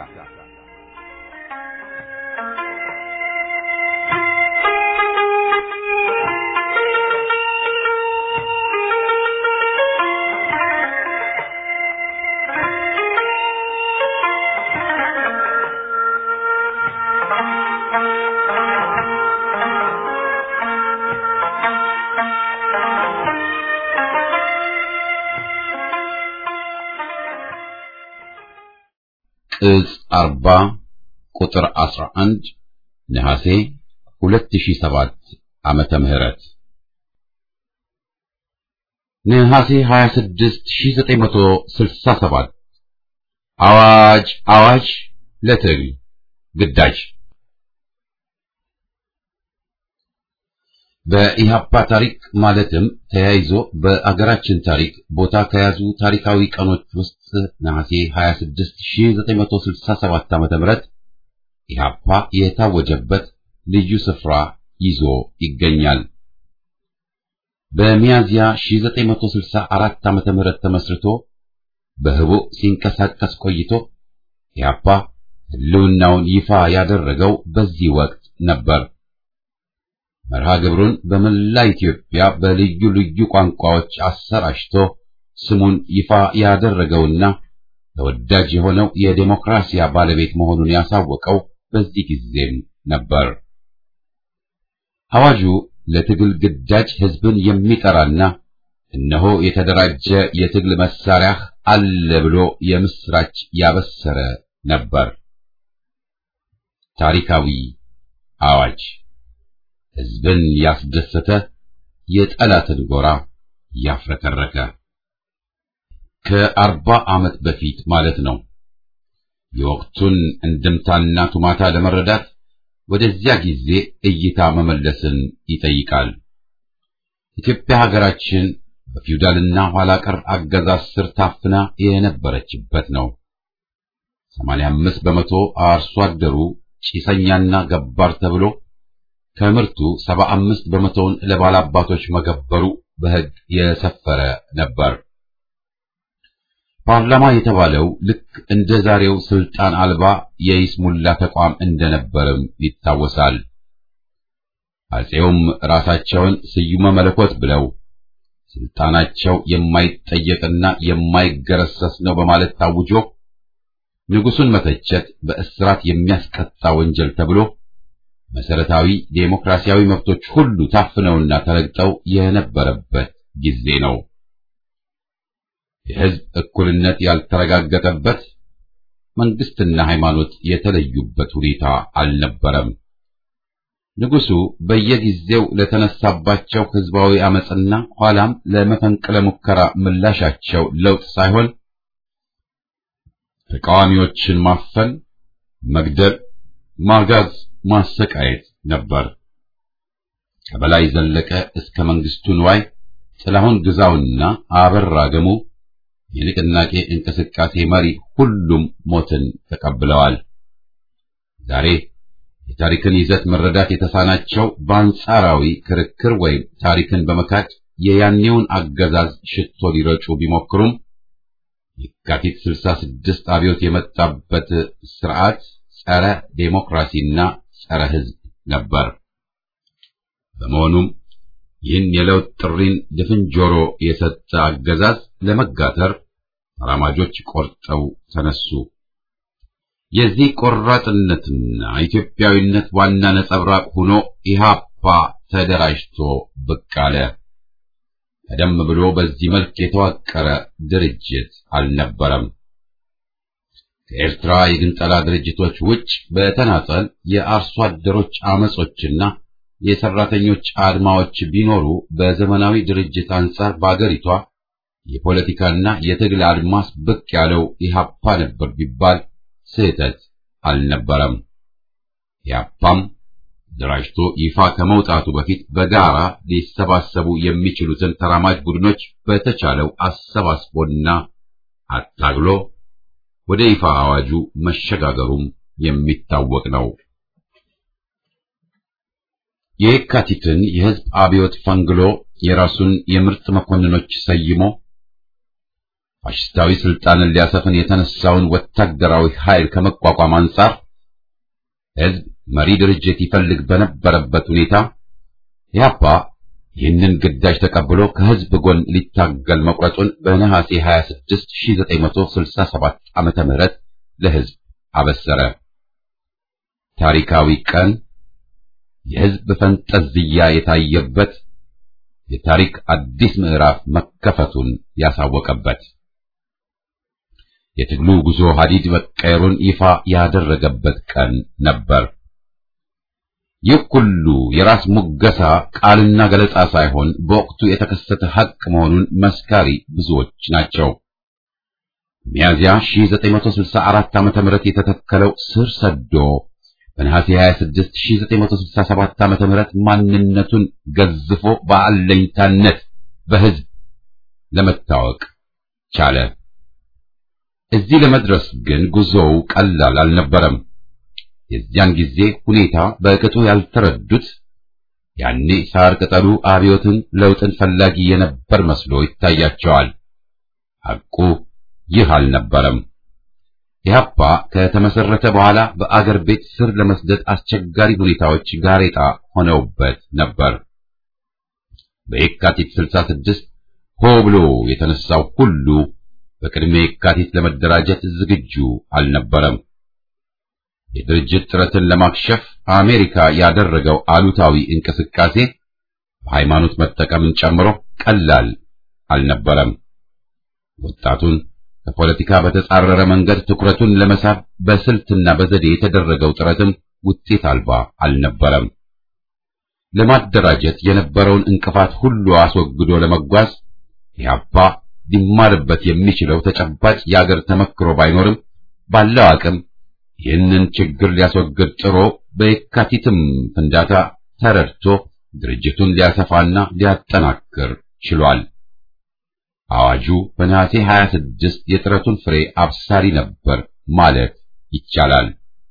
ቅጽ አርባ ቁጥር አስራ አንድ ነሐሴ ሁለት ሺህ ሰባት ዓመተ ምህረት ነሐሴ ሀያ ስድስት ሺህ ዘጠኝ መቶ ስልሳ ሰባት አዋጅ አዋጅ ለትግል ግዳጅ በኢህአፓ ታሪክ ማለትም ተያይዞ በአገራችን ታሪክ ቦታ ከያዙ ታሪካዊ ቀኖች ውስጥ ነሐሴ 26 1967 ዓ.ም ኢህአፓ የታወጀበት ልዩ ስፍራ ይዞ ይገኛል። በሚያዝያ 1964 ዓ.ም ተመስርቶ በህቡዕ ሲንቀሳቀስ ቆይቶ ኢህአፓ ህልውናውን ይፋ ያደረገው በዚህ ወቅት ነበር። መርሃ ግብሩን በመላ ኢትዮጵያ በልዩ ልዩ ቋንቋዎች አሰራጭቶ ስሙን ይፋ ያደረገውና ተወዳጅ የሆነው የዴሞክራሲያ ባለቤት መሆኑን ያሳወቀው በዚህ ጊዜም ነበር። አዋጁ ለትግል ግዳጅ ህዝብን የሚጠራና እነሆ የተደራጀ የትግል መሳሪያ አለ ብሎ የምስራች ያበሰረ ነበር። ታሪካዊ አዋጅ ህዝብን ያስደሰተ የጠላትን ጎራ ያፍረከረከ ከአርባ ዓመት በፊት ማለት ነው። የወቅቱን እንድምታና ቱማታ ለመረዳት ወደዚያ ጊዜ እይታ መመለስን ይጠይቃል። ኢትዮጵያ ሀገራችን በፊውዳልና ኋላ ቀር አገዛዝ ስር ታፍና የነበረችበት ነው። 85 በመቶ አርሶ አደሩ ጭሰኛና ገባር ተብሎ ከምርቱ 75 በመቶውን ለባላባቶች መገበሩ በሕግ የሰፈረ ነበር። ፓርላማ የተባለው ልክ እንደ ዛሬው ስልጣን አልባ የይስሙላ ተቋም እንደነበርም ይታወሳል። አፄውም ራሳቸውን ስዩመ መለኮት ብለው ስልጣናቸው የማይጠየቅና የማይገረሰስ ነው በማለት ታውጆ ንጉሱን መተቸት በእስራት የሚያስቀጣ ወንጀል ተብሎ መሰረታዊ ዴሞክራሲያዊ መብቶች ሁሉ ታፍነውና ተረግጠው የነበረበት ጊዜ ነው። የሕዝብ እኩልነት ያልተረጋገጠበት፣ መንግስትና ሃይማኖት የተለዩበት ሁኔታ አልነበረም። ንጉሱ በየጊዜው ለተነሳባቸው ሕዝባዊ አመጽና ኋላም ለመፈንቅለ ሙከራ ምላሻቸው ለውጥ ሳይሆን ተቃዋሚዎችን ማፈን፣ መግደል፣ ማጋዝ ማሰቃየት ነበር። ከበላይ ዘለቀ እስከ መንግስቱ ንዋይ፣ ጥላሁን ግዛውና አበራ ገሙ የንቅናቄ እንቅስቃሴ መሪ ሁሉም ሞትን ተቀብለዋል። ዛሬ የታሪክን ይዘት መረዳት የተሳናቸው በአንጻራዊ ክርክር ወይም ታሪክን በመካድ የያኔውን አገዛዝ ሽቶ ሊረጩ ቢሞክሩም የካቲት 66 አብዮት የመጣበት ስርዓት ጸረ ዴሞክራሲና ጸረ ሕዝብ ነበር። በመሆኑም ይህን የለውጥ ጥሪን ድፍን ጆሮ የሰጠ አገዛዝ ለመጋተር ተራማጆች ቆርጠው ተነሱ። የዚህ ቆራጥነትና ኢትዮጵያዊነት ዋና ነጸብራቅ ሆኖ ኢህአፓ ተደራጅቶ ብቅ አለ። ቀደም ብሎ በዚህ መልክ የተዋቀረ ድርጅት አልነበረም። ከኤርትራ የግንጠላ ድርጅቶች ውጭ በተናጠል የአርሶ አደሮች አመጾችና የሰራተኞች አድማዎች ቢኖሩ በዘመናዊ ድርጅት አንጻር በአገሪቷ የፖለቲካና የትግል አድማስ ብቅ ያለው ኢህአፓ ነበር ቢባል ስህተት አልነበረም። ኢህአፓም ደራጅቶ ይፋ ከመውጣቱ በፊት በጋራ ሊሰባሰቡ የሚችሉትን ተራማጅ ቡድኖች በተቻለው አሰባስቦና አታግሎ ወደ ይፋ አዋጁ መሸጋገሩም የሚታወቅ ነው። የየካቲትን የሕዝብ አብዮት ፈንግሎ የራሱን የምርጥ መኮንኖች ሰይሞ ፋሽስታዊ ስልጣንን ሊያሰፍን የተነሳውን ወታደራዊ ኃይል ከመቋቋም አንጻር ሕዝብ መሪ ድርጅት ይፈልግ በነበረበት ሁኔታ ኢህአፓ ይህንን ግዳጅ ተቀብሎ ከሕዝብ ጎን ሊታገል መቁረጡን በነሐሴ 26 1967 ዓመተ ምህረት ለሕዝብ አበሰረ። ታሪካዊ ቀን የሕዝብ ፈንጠዝያ የታየበት የታሪክ አዲስ ምዕራፍ መከፈቱን ያሳወቀበት የትግሉ ጉዞ ሀዲድ መቀየሩን ይፋ ያደረገበት ቀን ነበር። ይህ ሁሉ የራስ ሙገሳ ቃልና ገለጻ ሳይሆን በወቅቱ የተከሰተ ሐቅ መሆኑን መስካሪ ብዙዎች ናቸው። ሚያዚያ 1964 ዓ.ም የተተከለው ስር ሰዶ በነሐሴ 26 1967 ዓ.ም ማንነቱን ገዝፎ በአለኝታነት በሕዝብ ለመታወቅ ቻለ። እዚህ ለመድረስ ግን ጉዞው ቀላል አልነበረም። የዚያን ጊዜ ሁኔታ በቅጡ ያልተረዱት ያኔ ሳር ቅጠሉ አብዮትን ለውጥን ፈላጊ የነበር መስሎ ይታያቸዋል። ሐቁ ይህ አልነበረም። ኢህአፓ ከተመሰረተ በኋላ በአገር ቤት ስር ለመስደድ አስቸጋሪ ሁኔታዎች ጋሬጣ ሆነውበት ነበር። በየካቲት 66 ሆ ብሎ የተነሳው ሁሉ በቅድመ የካቲት ለመደራጀት ዝግጁ አልነበረም። የድርጅት ጥረትን ለማክሸፍ አሜሪካ ያደረገው አሉታዊ እንቅስቃሴ በሃይማኖት መጠቀምን ጨምሮ ቀላል አልነበረም። ወጣቱን ከፖለቲካ በተጻረረ መንገድ ትኩረቱን ለመሳብ በስልትና በዘዴ የተደረገው ጥረትም ውጤት አልባ አልነበረም። ለማደራጀት የነበረውን እንቅፋት ሁሉ አስወግዶ ለመጓዝ ኢህአፓ ሊማርበት የሚችለው ተጨባጭ የአገር ተመክሮ ባይኖርም ባለው አቅም ይህንን ችግር ሊያስወግድ ጥሮ በየካቲትም ፍንዳታ ተረድቶ ድርጅቱን ሊያሰፋና ሊያጠናክር ችሏል። አዋጁ በነሐሴ 26 የጥረቱን ፍሬ አብሳሪ ነበር ማለት ይቻላል።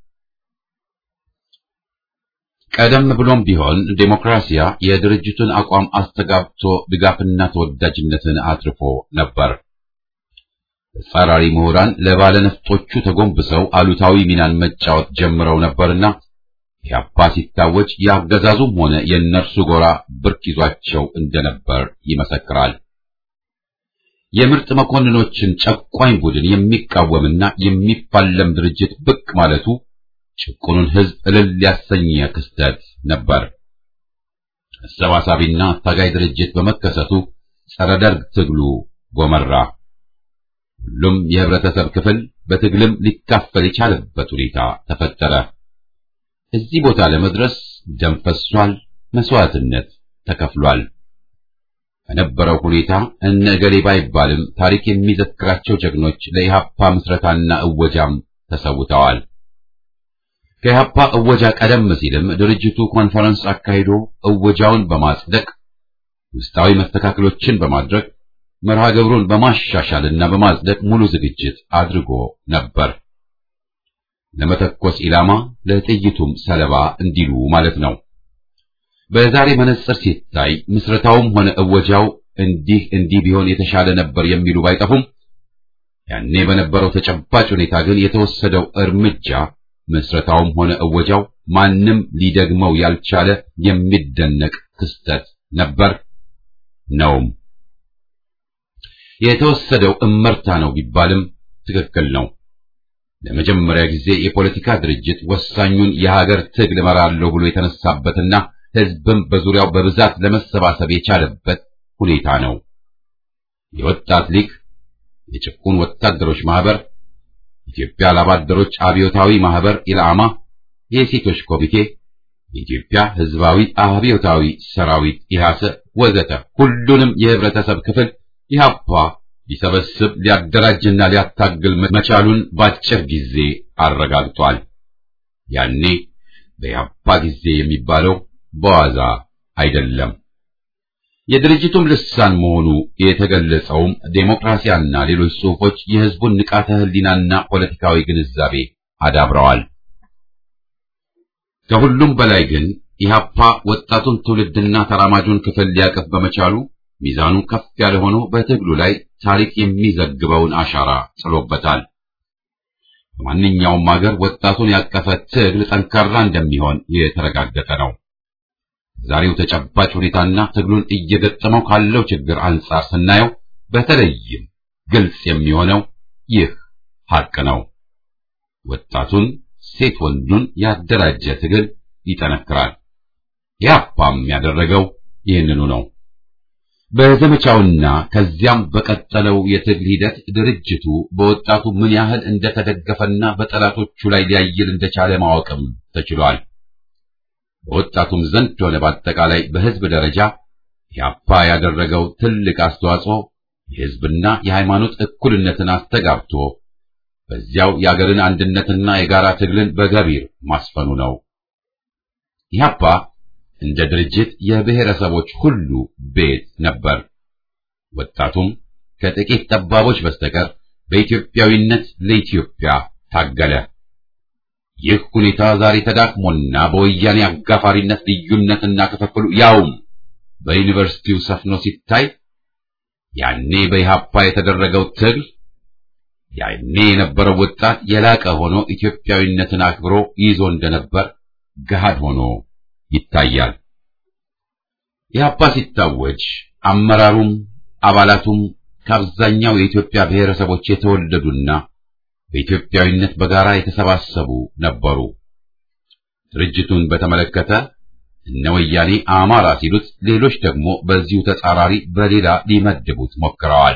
ቀደም ብሎም ቢሆን ዴሞክራሲያ የድርጅቱን አቋም አስተጋብቶ ድጋፍና ተወዳጅነትን አትርፎ ነበር። ተጻራሪ ምሁራን ለባለነፍጦቹ ተጎንብሰው አሉታዊ ሚናን መጫወት ጀምረው ነበርና ኢህአፓ ሲታወጅ የአገዛዙም ሆነ የእነርሱ ጎራ ብርክ ይዟቸው እንደነበር ይመሰክራል። የምርጥ መኮንኖችን ጨቋኝ ቡድን የሚቃወምና የሚፋለም ድርጅት ብቅ ማለቱ ጭቁኑን ሕዝብ እልል ያሰኘ ክስተት ነበር። አሰባሳቢና አታጋይ ድርጅት በመከሰቱ ጸረ ደርግ ትግሉ ጎመራ። ሁሉም የህብረተሰብ ክፍል በትግልም ሊካፈል የቻለበት ሁኔታ ተፈጠረ። እዚህ ቦታ ለመድረስ ደም ፈሷል፣ መስዋዕትነት ተከፍሏል። በነበረው ሁኔታ እነ እገሌ ባይባልም ታሪክ የሚዘክራቸው ጀግኖች ለኢህአፓ ምስረታና እወጃም ተሰውተዋል። ከኢህአፓ እወጃ ቀደም ሲልም ድርጅቱ ኮንፈረንስ አካሂዶ እወጃውን በማጽደቅ ውስጣዊ መስተካከሎችን በማድረግ መርሃ ግብሩን በማሻሻልና በማጽደቅ ሙሉ ዝግጅት አድርጎ ነበር። ለመተኮስ ኢላማ ለጥይቱም ሰለባ እንዲሉ ማለት ነው። በዛሬ መነጽር ሲታይ ምስረታውም ሆነ እወጃው እንዲህ እንዲህ ቢሆን የተሻለ ነበር የሚሉ ባይጠፉም ያኔ በነበረው ተጨባጭ ሁኔታ ግን የተወሰደው እርምጃ ምስረታውም ሆነ እወጃው ማንም ሊደግመው ያልቻለ የሚደነቅ ክስተት ነበር ነውም። የተወሰደው እመርታ ነው ቢባልም ትክክል ነው። ለመጀመሪያ ጊዜ የፖለቲካ ድርጅት ወሳኙን የሀገር ትግል እመራለሁ ብሎ የተነሳበትና ሕዝብም በዙሪያው በብዛት ለመሰባሰብ የቻለበት ሁኔታ ነው። የወጣት ሊግ፣ የጭቁን ወታደሮች ማህበር፣ ኢትዮጵያ ላባደሮች አብዮታዊ ማህበር ኢላማ፣ የሴቶች ኮሚቴ፣ የኢትዮጵያ ሕዝባዊ አብዮታዊ ሰራዊት ኢሃሰ ወዘተ ሁሉንም የህብረተሰብ ክፍል ኢህአፓ ሊሰበስብ ሊያደራጅና ሊያታግል መቻሉን በአጭር ጊዜ አረጋግጧል። ያኔ በኢህአፓ ጊዜ የሚባለው በዋዛ አይደለም። የድርጅቱም ልሳን መሆኑ የተገለጸውም ዴሞክራሲያና ሌሎች ጽሑፎች የህዝቡን ንቃተ ህሊናና ፖለቲካዊ ግንዛቤ አዳብረዋል። ከሁሉም በላይ ግን ኢህአፓ ወጣቱን ትውልድና ተራማጁን ክፍል ሊያቀፍ በመቻሉ ሚዛኑ ከፍ ያለ ሆኖ በትግሉ ላይ ታሪክ የሚዘግበውን አሻራ ጥሎበታል። በማንኛውም ሀገር ወጣቱን ያቀፈ ትግል ጠንካራ እንደሚሆን የተረጋገጠ ነው። ዛሬው ተጨባጭ ሁኔታና ትግሉን እየገጠመው ካለው ችግር አንጻር ስናየው በተለይም ግልጽ የሚሆነው ይህ ሐቅ ነው። ወጣቱን ሴት ወንዱን ያደራጀ ትግል ይጠነክራል። ያፓም ያደረገው ይህንኑ ነው። በዘመቻውና ከዚያም በቀጠለው የትግል ሂደት ድርጅቱ በወጣቱ ምን ያህል እንደተደገፈና በጠላቶቹ ላይ ሊያይል እንደቻለ ማወቅም ተችሏል። በወጣቱም ዘንድ ሆነ በአጠቃላይ በሕዝብ ደረጃ ያፓ ያደረገው ትልቅ አስተዋጽኦ የሕዝብና የሃይማኖት እኩልነትን አስተጋብቶ በዚያው የአገርን አንድነትና የጋራ ትግልን በገቢር ማስፈኑ ነው። ኢህአፓ እንደ ድርጅት የብሔረሰቦች ሁሉ ቤት ነበር። ወጣቱም ከጥቂት ጠባቦች በስተቀር በኢትዮጵያዊነት ለኢትዮጵያ ታገለ። ይህ ሁኔታ ዛሬ ተዳክሞና በወያኔ አጋፋሪነት ልዩነትና ክፍፍሉ ያውም በዩኒቨርሲቲው ሰፍኖ ሲታይ ያኔ በኢህአፓ የተደረገው ትግል ያኔ የነበረው ወጣት የላቀ ሆኖ ኢትዮጵያዊነትን አክብሮ ይዞ እንደነበር ገሃድ ሆኖ ይታያል። ኢህአፓ ሲታወጅ አመራሩም አባላቱም ከአብዛኛው የኢትዮጵያ ብሔረሰቦች የተወለዱና በኢትዮጵያዊነት በጋራ የተሰባሰቡ ነበሩ። ድርጅቱን በተመለከተ እነ ወያኔ አማራ ሲሉት፣ ሌሎች ደግሞ በዚሁ ተጻራሪ በሌላ ሊመድቡት ሞክረዋል።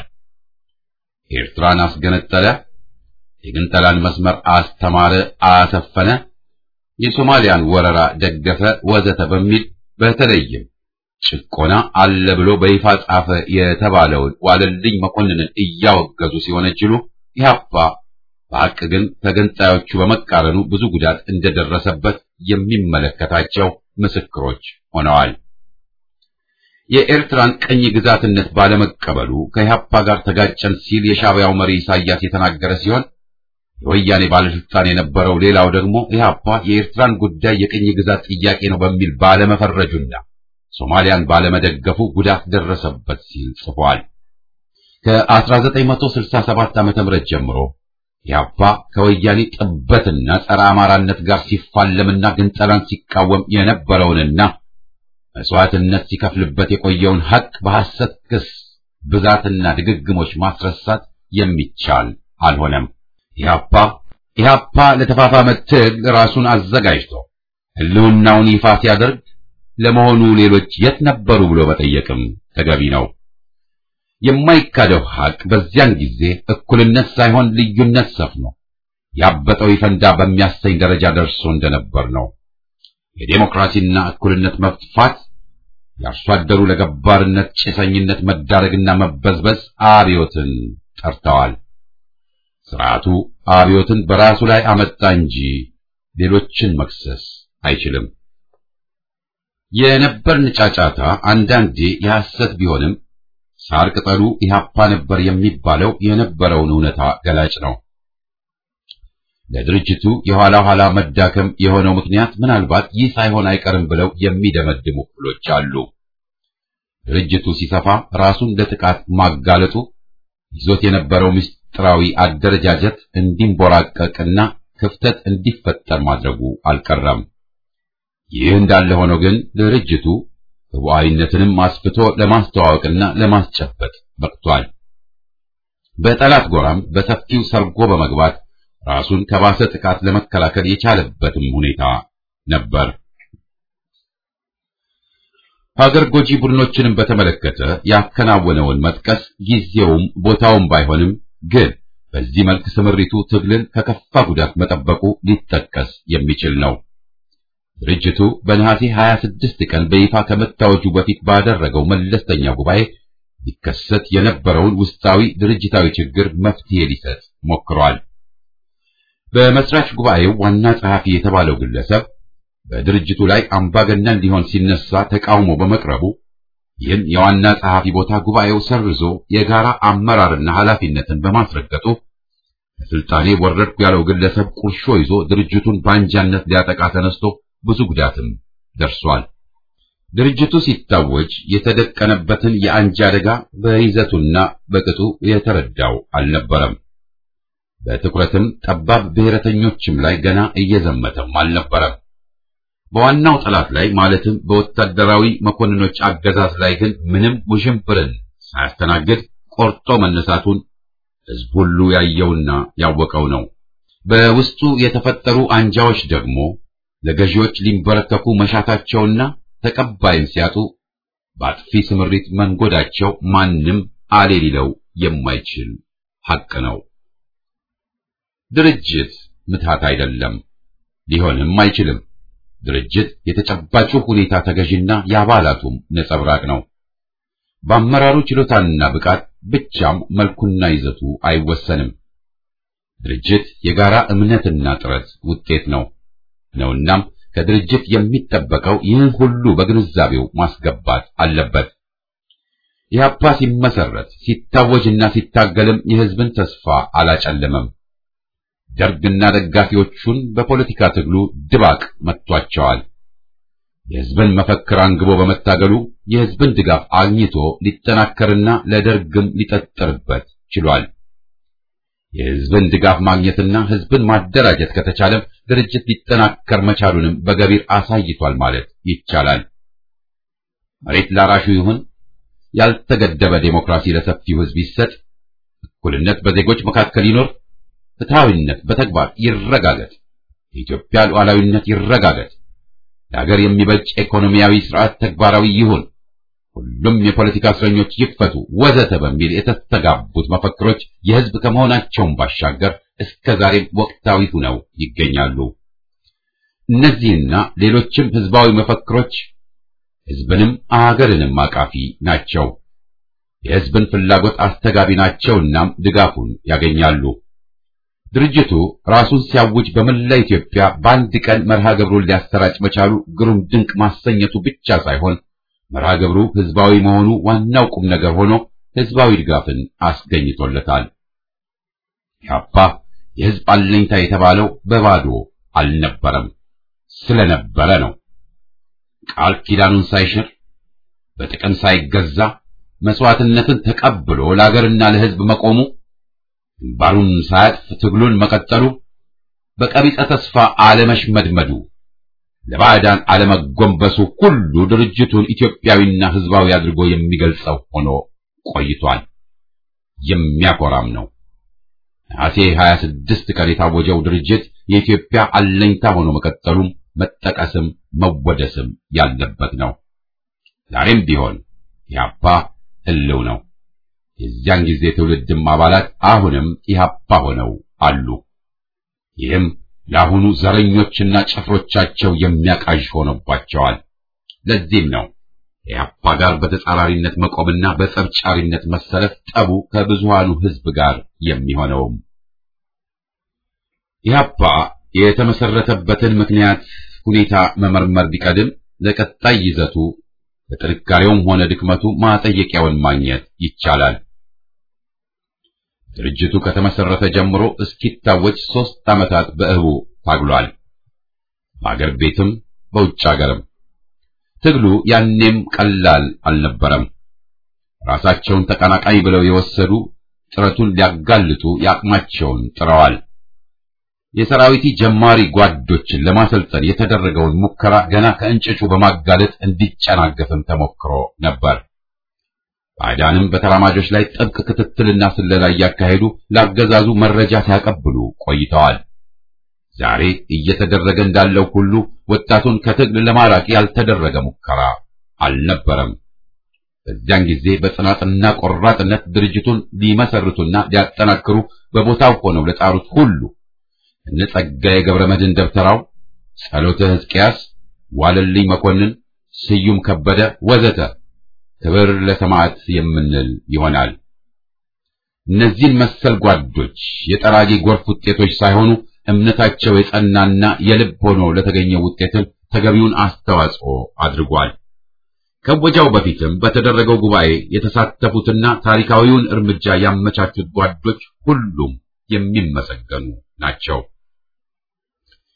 ኤርትራን አስገነጠለ፣ የግንጠላን መስመር አስተማረ፣ አሰፈነ፣ የሶማሊያን ወረራ ደገፈ፣ ወዘተ በሚል በተለይም ጭቆና አለ ብሎ በይፋ ጻፈ የተባለውን ዋለልኝ መኮንንን እያወገዙ ሲወነጅሉ ኢህአፓ በሐቅ ግን ተገንጣዮቹ በመቃረኑ ብዙ ጉዳት እንደደረሰበት የሚመለከታቸው ምስክሮች ሆነዋል። የኤርትራን ቅኝ ግዛትነት ባለመቀበሉ ከኢህአፓ ጋር ተጋጨን ሲል የሻዕቢያው መሪ ኢሳያስ የተናገረ ሲሆን የወያኔ ባለስልጣን የነበረው ሌላው ደግሞ ኢህአፓ የኤርትራን ጉዳይ የቅኝ ግዛት ጥያቄ ነው በሚል ባለመፈረጁና ሶማሊያን ባለመደገፉ ጉዳት ደረሰበት ሲል ጽፏል። ከ1967 ዓ.ም ጀምሮ ኢህአፓ ከወያኔ ጥበትና ጸረ አማራነት ጋር ሲፋለምና ግንጠላን ሲቃወም የነበረውንና መስዋዕትነት ሲከፍልበት የቆየውን ሐቅ በሐሰት ክስ ብዛትና ድግግሞች ማስረሳት የሚቻል አልሆነም። ኢህአፓ ኢህአፓ ለተፋፋመ ትግል ራሱን አዘጋጅቶ ህልውናውን ይፋ ሲያደርግ ለመሆኑ ሌሎች የት ነበሩ ብሎ መጠየቅም ተገቢ ነው። የማይካደው ሐቅ በዚያን ጊዜ እኩልነት ሳይሆን ልዩነት ሰፍኖ ያበጠው ይፈንዳ በሚያሰኝ ደረጃ ደርሶ እንደነበር ነው። የዴሞክራሲና እኩልነት መጥፋት፣ የአርሶ አደሩ ለገባርነት ጭሰኝነት መዳረግና መበዝበዝ አብዮትን ጠርተዋል። ስርዓቱ አብዮትን በራሱ ላይ አመጣ እንጂ ሌሎችን መክሰስ አይችልም። የነበርን ጫጫታ አንዳንዴ የሐሰት ቢሆንም ሳር ቅጠሉ ኢህአፓ ነበር የሚባለው የነበረውን እውነታ ገላጭ ነው። ለድርጅቱ የኋላ ኋላ መዳከም የሆነው ምክንያት ምናልባት ይህ ሳይሆን አይቀርም ብለው የሚደመድሙ ክፍሎች አሉ። ድርጅቱ ሲሰፋ ራሱን ለጥቃት ማጋለጡ ይዞት የነበረው ምስጢራዊ አደረጃጀት እንዲንቦራቀቅና ክፍተት እንዲፈጠር ማድረጉ አልቀረም። ይህ እንዳለ ሆኖ ግን ድርጅቱ ህቡዓዊነትንም አስፍቶ ለማስተዋወቅና ለማስጨበጥ በቅቷል። በጠላት ጎራም በሰፊው ሰርጎ በመግባት ራሱን ከባሰ ጥቃት ለመከላከል የቻለበትም ሁኔታ ነበር። ሀገር ጎጂ ቡድኖችንም በተመለከተ ያከናወነውን መጥቀስ ጊዜውም ቦታውም ባይሆንም ግን በዚህ መልክ ስምሪቱ ትግልን ከከፋ ጉዳት መጠበቁ ሊጠቀስ የሚችል ነው። ድርጅቱ በነሐሴ 26 ቀን በይፋ ከመታወጁ በፊት ባደረገው መለስተኛ ጉባኤ ሊከሰት የነበረውን ውስጣዊ ድርጅታዊ ችግር መፍትሄ ሊሰጥ ሞክሯል። በመስራች ጉባኤው ዋና ጸሐፊ የተባለው ግለሰብ በድርጅቱ ላይ አምባገነን ሊሆን ሲነሳ ተቃውሞ በመቅረቡ ይህን የዋና ጸሐፊ ቦታ ጉባኤው ሰርዞ የጋራ አመራርና ኃላፊነትን በማስረገጡ ከስልጣኔ ወረድኩ ያለው ግለሰብ ቁርሾ ይዞ ድርጅቱን በአንጃነት ሊያጠቃ ተነስቶ ብዙ ጉዳትም ደርሷል። ድርጅቱ ሲታወጅ የተደቀነበትን የአንጃ አደጋ በይዘቱና በቅጡ የተረዳው አልነበረም። በትኩረትም ጠባብ ብሔረተኞችም ላይ ገና እየዘመተም አልነበረም። በዋናው ጠላት ላይ ማለትም በወታደራዊ መኮንኖች አገዛዝ ላይ ግን ምንም ውዥንብርን ሳያስተናግድ ቆርጦ መነሳቱን ሕዝብ ሁሉ ያየውና ያወቀው ነው። በውስጡ የተፈጠሩ አንጃዎች ደግሞ ለገዢዎች ሊንበረከኩ መሻታቸውና ተቀባይም ሲያጡ በአጥፊ ስምሪት መንጎዳቸው ማንም አሌ ሊለው የማይችል ሐቅ ነው። ድርጅት ምትሃት አይደለም፣ ሊሆንም አይችልም። ድርጅት የተጨባጩ ሁኔታ ተገዥና የአባላቱም ነጸብራቅ ነው። በአመራሩ ችሎታና ብቃት ብቻም መልኩና ይዘቱ አይወሰንም። ድርጅት የጋራ እምነትና ጥረት ውጤት ነው ነውናም ከድርጅት የሚጠበቀው ይህን ሁሉ በግንዛቤው ማስገባት አለበት። ኢህአፓ ሲመሰረት ሲታወጅና ሲታገልም የሕዝብን ተስፋ አላጨለመም። ደርግና ደጋፊዎቹን በፖለቲካ ትግሉ ድባቅ መጥቷቸዋል። የሕዝብን መፈክር አንግቦ በመታገሉ የሕዝብን ድጋፍ አግኝቶ ሊጠናከርና ለደርግም ሊጠጠርበት ችሏል። የሕዝብን ድጋፍ ማግኘትና ሕዝብን ማደራጀት ከተቻለም ድርጅት ሊጠናከር መቻሉንም በገቢር አሳይቷል ማለት ይቻላል። መሬት ላራሹ ይሁን፣ ያልተገደበ ዴሞክራሲ ለሰፊው ሕዝብ ይሰጥ፣ እኩልነት በዜጎች መካከል ይኖር፣ ፍትሐዊነት በተግባር ይረጋገጥ፣ የኢትዮጵያ ሉዓላዊነት ይረጋገጥ፣ ለሀገር የሚበጅ ኢኮኖሚያዊ ስርዓት ተግባራዊ ይሁን፣ ሁሉም የፖለቲካ እስረኞች ይፈቱ፣ ወዘተ በሚል የተስተጋቡት መፈክሮች የሕዝብ ከመሆናቸውም ባሻገር እስከ ዛሬም ወቅታዊ ሆነው ይገኛሉ። እነዚህና ሌሎችም ሕዝባዊ መፈክሮች ሕዝብንም አገርንም አቃፊ ናቸው። የሕዝብን ፍላጎት አስተጋቢ ናቸውናም ድጋፉን ያገኛሉ። ድርጅቱ ራሱን ሲያውጅ በመላ ኢትዮጵያ በአንድ ቀን መርሃ ግብሩን ሊያሰራጭ መቻሉ ግሩም ድንቅ ማሰኘቱ ብቻ ሳይሆን መርሃ ግብሩ ሕዝባዊ መሆኑ ዋናው ቁም ነገር ሆኖ ሕዝባዊ ድጋፍን አስገኝቶለታል። ኢህአፓ የሕዝብ አለኝታ የተባለው በባዶ አልነበረም፣ ስለነበረ ነው። ቃል ኪዳኑን ሳይሽር በጥቅም ሳይገዛ መስዋዕትነትን ተቀብሎ ለአገርና ለሕዝብ መቆሙ ግንባሩን ሳያጥፍ ትግሉን መቀጠሉ በቀቢጸ ተስፋ አለመሽመድመዱ ለባዕዳን አለመጎንበሱ ሁሉ ድርጅቱን ኢትዮጵያዊና ሕዝባዊ አድርጎ የሚገልጸው ሆኖ ቆይቷል። የሚያኮራም ነው። ነሐሴ 26 ቀን የታወጀው ድርጅት የኢትዮጵያ አለኝታ ሆኖ መቀጠሉም መጠቀስም መወደስም ያለበት ነው። ዛሬም ቢሆን ኢህአፓ ሕልው ነው። የዚያን ጊዜ ትውልድም አባላት አሁንም ኢህአፓ ሆነው አሉ። ይህም ለአሁኑ ዘረኞችና ጭፍሮቻቸው የሚያቃዥ ሆኖባቸዋል። ለዚህም ነው ኢህአፓ ጋር በተጻራሪነት መቆምና በጸብጫሪነት መሰለፍ ጠቡ ከብዙሃኑ ሕዝብ ጋር የሚሆነውም። ኢህአፓ የተመሰረተበትን ምክንያት ሁኔታ መመርመር ቢቀድም ለቀጣይ ይዘቱ ለጥንካሬውም ሆነ ድክመቱ ማጠየቂያውን ማግኘት ይቻላል። ድርጅቱ ከተመሰረተ ጀምሮ እስኪታወጅ ሦስት ዓመታት በእህቡ ታግሏል። በአገር ቤትም በውጭ አገርም ትግሉ ያኔም ቀላል አልነበረም። ራሳቸውን ተቀናቃኝ ብለው የወሰዱ ጥረቱን ሊያጋልጡ ያቅማቸውን ጥረዋል። የሰራዊቲ ጀማሪ ጓዶችን ለማሰልጠን የተደረገውን ሙከራ ገና ከእንጭጩ በማጋለጥ እንዲጨናገፍም ተሞክሮ ነበር። ባዕዳንም በተራማጆች ላይ ጥብቅ ክትትልና ስለላ እያካሄዱ ለአገዛዙ መረጃ ሲያቀብሉ ቆይተዋል። ዛሬ እየተደረገ እንዳለው ሁሉ ወጣቱን ከትግል ለማራቅ ያልተደረገ ሙከራ አልነበረም። በዚያን ጊዜ በጽናትና ቆራጥነት ድርጅቱን ሊመሰርቱና ሊያጠናክሩ በቦታው ሆነው ለጣሩት ሁሉ እነ ጸጋዬ ገብረ መድኅን ደብተራው፣ ጸሎተ ሕዝቅያስ፣ ዋለልኝ መኮንን፣ ስዩም ከበደ ወዘተ ክብር ለሰማዕት የምንል ይሆናል። እነዚህን መሰል ጓዶች የጠራጊ ጎርፍ ውጤቶች ሳይሆኑ እምነታቸው የጸናና የልብ ሆኖ ለተገኘው ውጤትን ተገቢውን አስተዋጽኦ አድርጓል። ከወጃው በፊትም በተደረገው ጉባኤ የተሳተፉትና ታሪካዊውን እርምጃ ያመቻቹት ጓዶች ሁሉም የሚመሰገኑ ናቸው።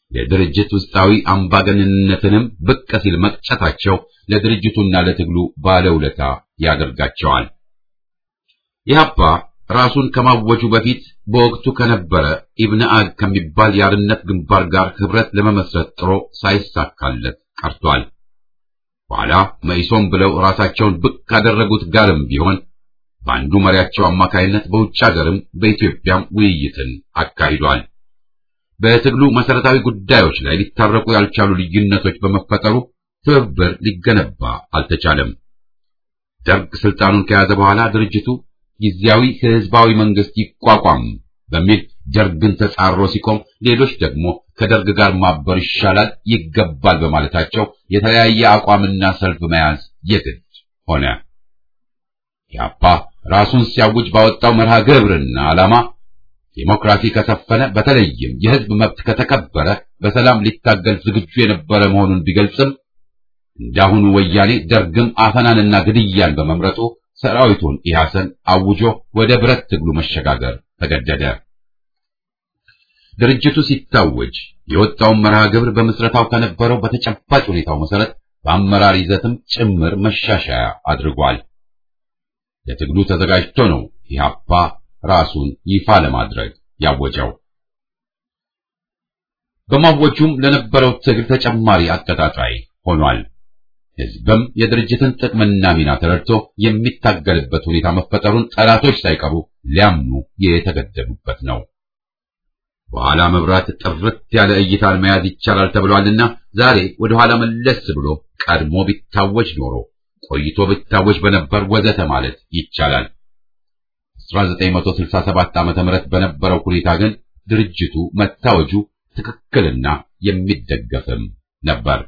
የድርጅት ውስጣዊ አምባገነንነትንም ብቅ ሲል መቅጨታቸው ለድርጅቱና ለትግሉ ባለውለታ ያደርጋቸዋል። ኢህአፓ ራሱን ከማወጁ በፊት በወቅቱ ከነበረ ኢብነ አግ ከሚባል የአርነት ግንባር ጋር ህብረት ለመመስረት ጥሮ ሳይሳካለት ቀርቷል። በኋላ መኢሶን ብለው ራሳቸውን ብቅ ካደረጉት ጋርም ቢሆን በአንዱ መሪያቸው አማካይነት በውጭ ሀገርም በኢትዮጵያም ውይይትን አካሂዷል። በትግሉ መሰረታዊ ጉዳዮች ላይ ሊታረቁ ያልቻሉ ልዩነቶች በመፈጠሩ ትብብር ሊገነባ አልተቻለም። ደርግ ስልጣኑን ከያዘ በኋላ ድርጅቱ ጊዜያዊ ህዝባዊ መንግስት ይቋቋም በሚል ደርግን ተጻሮ ሲቆም፣ ሌሎች ደግሞ ከደርግ ጋር ማበር ይሻላል ይገባል በማለታቸው የተለያየ አቋምና ሰልፍ መያዝ የግድ ሆነ። ኢህአፓ ራሱን ሲያውጅ ባወጣው መርሃ ግብርና ዓላማ ዴሞክራሲ ከሰፈነ በተለይም የህዝብ መብት ከተከበረ በሰላም ሊታገል ዝግጁ የነበረ መሆኑን ቢገልጽም እንዳሁኑ ወያኔ ደርግም አፈናንና ግድያን በመምረጡ ሰራዊቱን ኢህአሰን አውጆ ወደ ብረት ትግሉ መሸጋገር ተገደደ። ድርጅቱ ሲታወጅ የወጣውን መርሃ ግብር በምስረታው ከነበረው በተጨባጭ ሁኔታው መሰረት በአመራር ይዘትም ጭምር መሻሻያ አድርጓል። ለትግሉ ተዘጋጅቶ ነው ኢህአፓ ራሱን ይፋ ለማድረግ ያወጀው። በማወጁም ለነበረው ትግል ተጨማሪ አቀጣጣይ ሆኗል። ህዝብም የድርጅትን ጥቅምና ሚና ተረድቶ የሚታገልበት ሁኔታ መፈጠሩን ጠላቶች ሳይቀሩ ሊያምኑ የተገደዱበት ነው። በኋላ መብራት ጥርት ያለ እይታን መያዝ ይቻላል ተብሏልና ዛሬ ወደ ኋላ መለስ ብሎ ቀድሞ ቢታወጅ ኖሮ ቆይቶ ቢታወጅ በነበር ወዘተ ማለት ይቻላል። 1967 ዓመተ ምህረት በነበረው ሁኔታ ግን ድርጅቱ መታወጁ ትክክልና የሚደገፍም ነበር።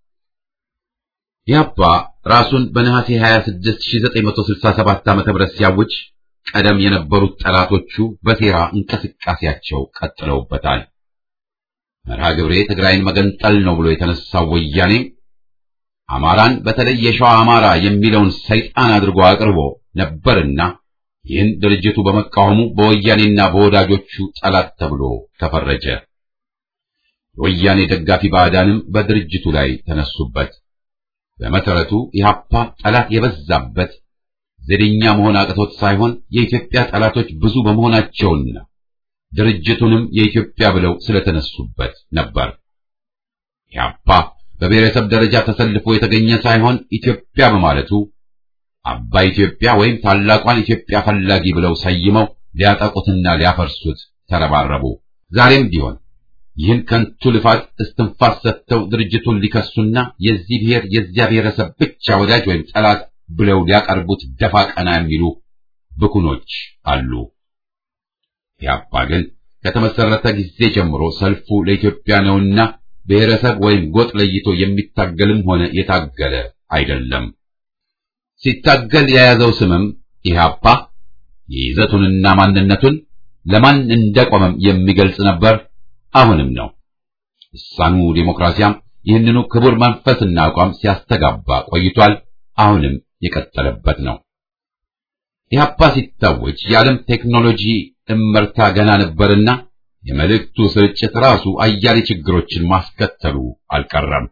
ኢህአፓ ራሱን በነሐሴ 26 1967 ዓመተ ምህረት ሲያውጅ ቀደም የነበሩት ጠላቶቹ በሴራ እንቅስቃሴያቸው ቀጥለውበታል። መርሃ ግብሬ ትግራይን መገንጠል ነው ብሎ የተነሳው ወያኔ አማራን በተለይ የሸዋ አማራ የሚለውን ሰይጣን አድርጎ አቅርቦ ነበርና ይህን ድርጅቱ በመቃወሙ በወያኔና በወዳጆቹ ጠላት ተብሎ ተፈረጀ። የወያኔ ደጋፊ ባዕዳንም በድርጅቱ ላይ ተነሱበት። በመሰረቱ ኢህአፓ ጠላት የበዛበት ዘደኛ መሆን አቅቶት ሳይሆን የኢትዮጵያ ጠላቶች ብዙ በመሆናቸውና ድርጅቱንም የኢትዮጵያ ብለው ስለተነሱበት ነበር። ኢህአፓ በብሔረሰብ ደረጃ ተሰልፎ የተገኘ ሳይሆን ኢትዮጵያ በማለቱ አባይ ኢትዮጵያ ወይም ታላቋን ኢትዮጵያ ፈላጊ ብለው ሰይመው ሊያጠቁትና ሊያፈርሱት ተረባረቡ። ዛሬም ቢሆን ይህን ከንቱ ልፋት እስትንፋስ ሰጥተው ድርጅቱን ሊከሱና የዚህ ብሔር የዚያ ብሔረሰብ ብቻ ወዳጅ ወይም ጠላት ብለው ሊያቀርቡት ደፋ ቀና የሚሉ ብኩኖች አሉ። ኢህአፓ ግን ከተመሰረተ ጊዜ ጀምሮ ሰልፉ ለኢትዮጵያ ነውና ብሔረሰብ ወይም ጎጥ ለይቶ የሚታገልም ሆነ የታገለ አይደለም። ሲታገል የያዘው ስምም ኢህአፓ የይዘቱንና ማንነቱን ለማን እንደቆመም የሚገልጽ ነበር። አሁንም ነው። እሳኑ ዴሞክራሲያም ይህንኑ ክቡር መንፈስና አቋም ሲያስተጋባ ቆይቷል። አሁንም የቀጠለበት ነው። ኢህአፓ ሲታወጅ የዓለም ቴክኖሎጂ እመርታ ገና ነበርና የመልእክቱ ስርጭት ራሱ አያሌ ችግሮችን ማስከተሉ አልቀረም።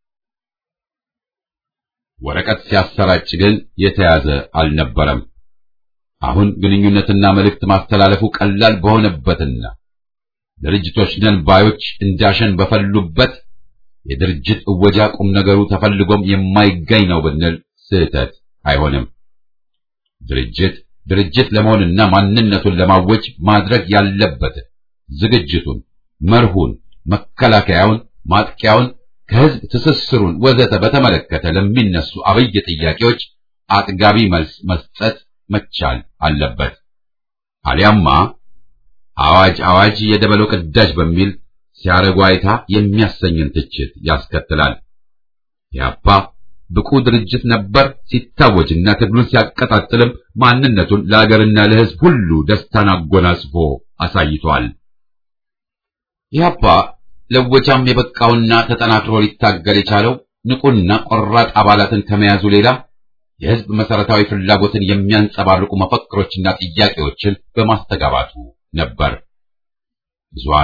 ወረቀት ሲያሰራጭ ግን የተያዘ አልነበረም። አሁን ግንኙነትና መልእክት ማስተላለፉ ቀላል በሆነበትና ድርጅቶች ነን ባዮች እንዳሸን በፈሉበት የድርጅት እወጃ ቁም ነገሩ ተፈልጎም የማይገኝ ነው ብንል ስህተት አይሆንም። ድርጅት ድርጅት ለመሆንና ማንነቱን ለማወጅ ማድረግ ያለበትን ዝግጅቱን፣ መርሁን፣ መከላከያውን፣ ማጥቂያውን፣ ከህዝብ ትስስሩን ወዘተ በተመለከተ ለሚነሱ አብይ ጥያቄዎች አጥጋቢ መልስ መስጠት መቻል አለበት። አሊያማ አዋጅ አዋጅ የደበሎ ቅዳጅ በሚል ሲያረጉ አይታ የሚያሰኝን ትችት ያስከትላል። ኢህአፓ ብቁ ድርጅት ነበር ሲታወጅና ትግሉን ሲያቀጣጥልም ማንነቱን ለአገርና ለህዝብ ሁሉ ደስታን አጎናጽፎ አሳይቷል። ኢህአፓ ለወጃም የበቃውና ተጠናክሮ ሊታገል የቻለው ንቁና ቆራጥ አባላትን ከመያዙ ሌላ የህዝብ መሰረታዊ ፍላጎትን የሚያንጸባርቁ መፈክሮችና ጥያቄዎችን በማስተጋባቱ ነበር። ብዙሃኑ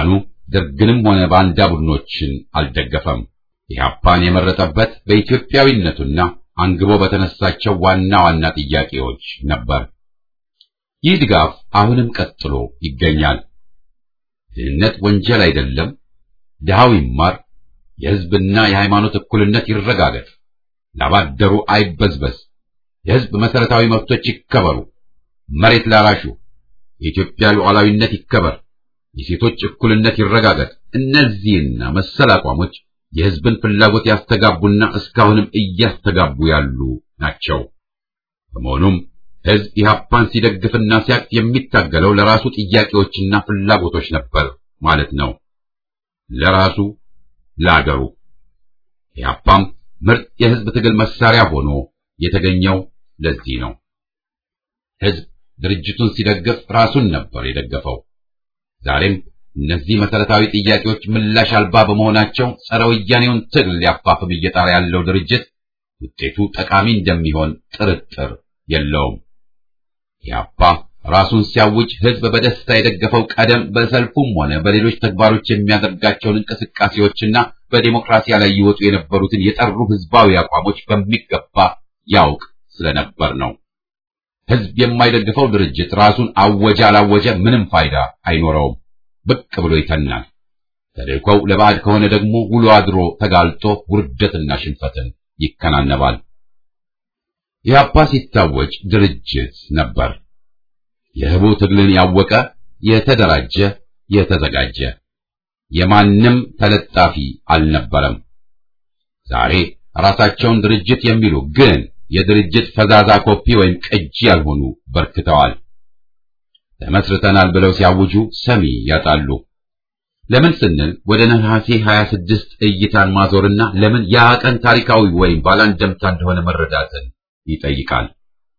ደርግንም ሆነ ባንዳ ቡድኖችን አልደገፈም። ኢህአፓን የመረጠበት በኢትዮጵያዊነቱና አንግቦ በተነሳቸው ዋና ዋና ጥያቄዎች ነበር። ይህ ድጋፍ አሁንም ቀጥሎ ይገኛል። ድህነት ወንጀል አይደለም፣ ድሃው ይማር፣ የሕዝብና የሃይማኖት እኩልነት ይረጋገጥ፣ ላባደሩ አይበዝበዝ፣ የሕዝብ መሠረታዊ መብቶች ይከበሩ፣ መሬት ላራሹ፣ የኢትዮጵያ ሉዓላዊነት ይከበር፣ የሴቶች እኩልነት ይረጋገጥ። እነዚህና መሰል አቋሞች የሕዝብን ፍላጎት ያስተጋቡና እስካሁንም እያስተጋቡ ያሉ ናቸው። በመሆኑም ሕዝብ ኢህአፓን ሲደግፍና ሲያቅፍ የሚታገለው ለራሱ ጥያቄዎችና ፍላጎቶች ነበር ማለት ነው። ለራሱ ለአገሩ። ኢህአፓም ምርጥ የሕዝብ ትግል መሳሪያ ሆኖ የተገኘው ለዚህ ነው። ሕዝብ ድርጅቱን ሲደግፍ ራሱን ነበር የደገፈው። ዛሬም እነዚህ መሰረታዊ ጥያቄዎች ምላሽ አልባ በመሆናቸው ጸረ ወያኔውን ትግል ሊያፋፍም እየጣረ ያለው ድርጅት ውጤቱ ጠቃሚ እንደሚሆን ጥርጥር የለውም። ኢህአፓ ራሱን ሲያውጅ ሕዝብ በደስታ የደገፈው ቀደም በሰልፉም ሆነ በሌሎች ተግባሮች የሚያደርጋቸውን እንቅስቃሴዎችና በዲሞክራሲያ ላይ ይወጡ የነበሩትን የጠሩ ሕዝባዊ አቋሞች በሚገባ ያውቅ ስለነበር ነው። ሕዝብ የማይደግፈው ድርጅት ራሱን አወጀ አላወጀ ምንም ፋይዳ አይኖረውም። ብቅ ብሎ ይተናል። ተልእኮው ለባዕድ ከሆነ ደግሞ ውሎ አድሮ ተጋልጦ ውርደትና ሽንፈትን ይከናነባል። ኢህአፓ ሲታወጅ ድርጅት ነበር። የህቡ ትግልን ያወቀ የተደራጀ የተዘጋጀ የማንም ተለጣፊ አልነበረም። ዛሬ ራሳቸውን ድርጅት የሚሉ ግን የድርጅት ፈዛዛ ኮፒ ወይም ቅጂ ያልሆኑ በርክተዋል። ተመስርተናል ብለው ሲያውጁ ሰሚ ያጣሉ። ለምን ስንል ወደ ነሐሴ 26 እይታን ማዞርና ለምን ያ ቀን ታሪካዊ ወይም ባላንደምታ እንደሆነ መረዳትን ይጠይቃል።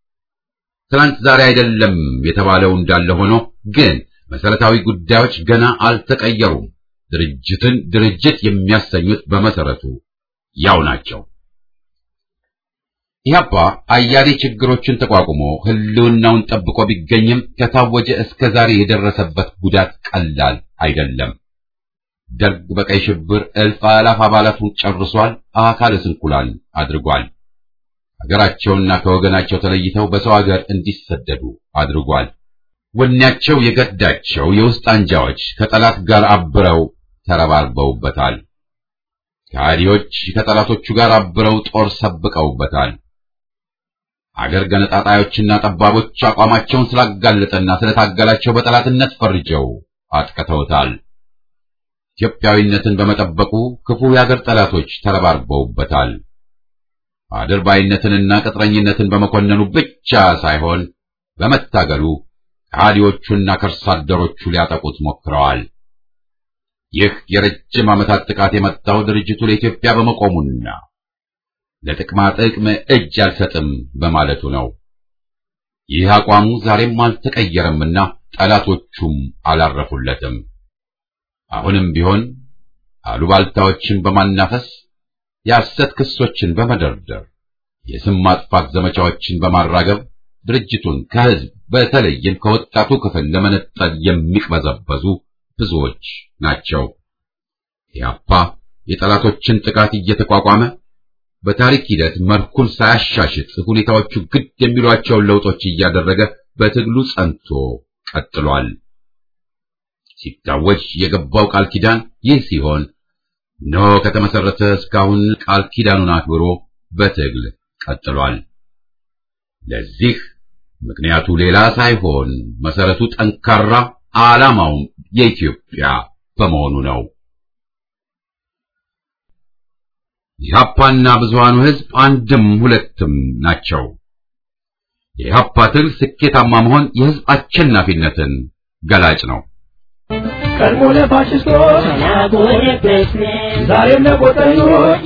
ትናንት ዛሬ አይደለም የተባለው እንዳለ ሆኖ ግን መሰረታዊ ጉዳዮች ገና አልተቀየሩም። ድርጅትን ድርጅት የሚያሰኙት በመሰረቱ ያው ናቸው። ኢህአፓ አያሌ ችግሮችን ተቋቁሞ ህልውናውን ጠብቆ ቢገኝም ከታወጀ እስከ ዛሬ የደረሰበት ጉዳት ቀላል አይደለም። ደርግ በቀይ ሽብር እልፍ አላፍ አባላቱን ጨርሷል፣ አካለ ስንኩላን አድርጓል። ሀገራቸውና ከወገናቸው ተለይተው በሰው ሀገር እንዲሰደዱ አድርጓል። ወኔያቸው የገዳቸው የውስጥ አንጃዎች ከጠላት ጋር አብረው ተረባርበውበታል። ከሃዲዎች ከጠላቶቹ ጋር አብረው ጦር ሰብቀውበታል። አገር ገነጣጣዮችና ጠባቦች አቋማቸውን ስላጋለጠና ስለታገላቸው በጠላትነት ፈርጀው አጥቅተውታል። ኢትዮጵያዊነትን በመጠበቁ ክፉ የአገር ጠላቶች ተረባርበውበታል። አድርባይነትንና ቅጥረኝነትን በመኮነኑ ብቻ ሳይሆን በመታገሉ ከሃዲዎቹና ከርሳ አደሮቹ ሊያጠቁት ሞክረዋል። ይህ የረጅም ዓመታት ጥቃት የመጣው ድርጅቱ ለኢትዮጵያ በመቆሙና ለጥቅማ ጥቅም እጅ አልሰጥም በማለቱ ነው። ይህ አቋሙ ዛሬም አልተቀየረምና ጠላቶቹም አላረፉለትም። አሁንም ቢሆን አሉባልታዎችን በማናፈስ የሐሰት ክሶችን በመደርደር የስም ማጥፋት ዘመቻዎችን በማራገብ ድርጅቱን ከሕዝብ በተለይም ከወጣቱ ክፍል ለመነጠል የሚቅበዘበዙ ብዙዎች ናቸው። ኢህአፓ የጠላቶችን ጥቃት እየተቋቋመ በታሪክ ሂደት መልኩን ሳያሻሽጥ ሁኔታዎቹ ግድ የሚሏቸውን ለውጦች እያደረገ በትግሉ ጸንቶ ቀጥሏል። ሲታወጅ የገባው ቃል ኪዳን ይህ ሲሆን እነሆ ከተመሰረተ እስካሁን ቃል ኪዳኑን አክብሮ በትግል ቀጥሏል። ለዚህ ምክንያቱ ሌላ ሳይሆን መሰረቱ ጠንካራ፣ ዓላማውም የኢትዮጵያ በመሆኑ ነው። የኢህአፓና ብዙሃኑ ሕዝብ አንድም ሁለትም ናቸው። የኢህአፓ ትግል ስኬታማ መሆን የሕዝብ አሸናፊነትን ገላጭ ነው። ቀድሞ ለፋሽስቶች ዛሬም ለቆጠኞች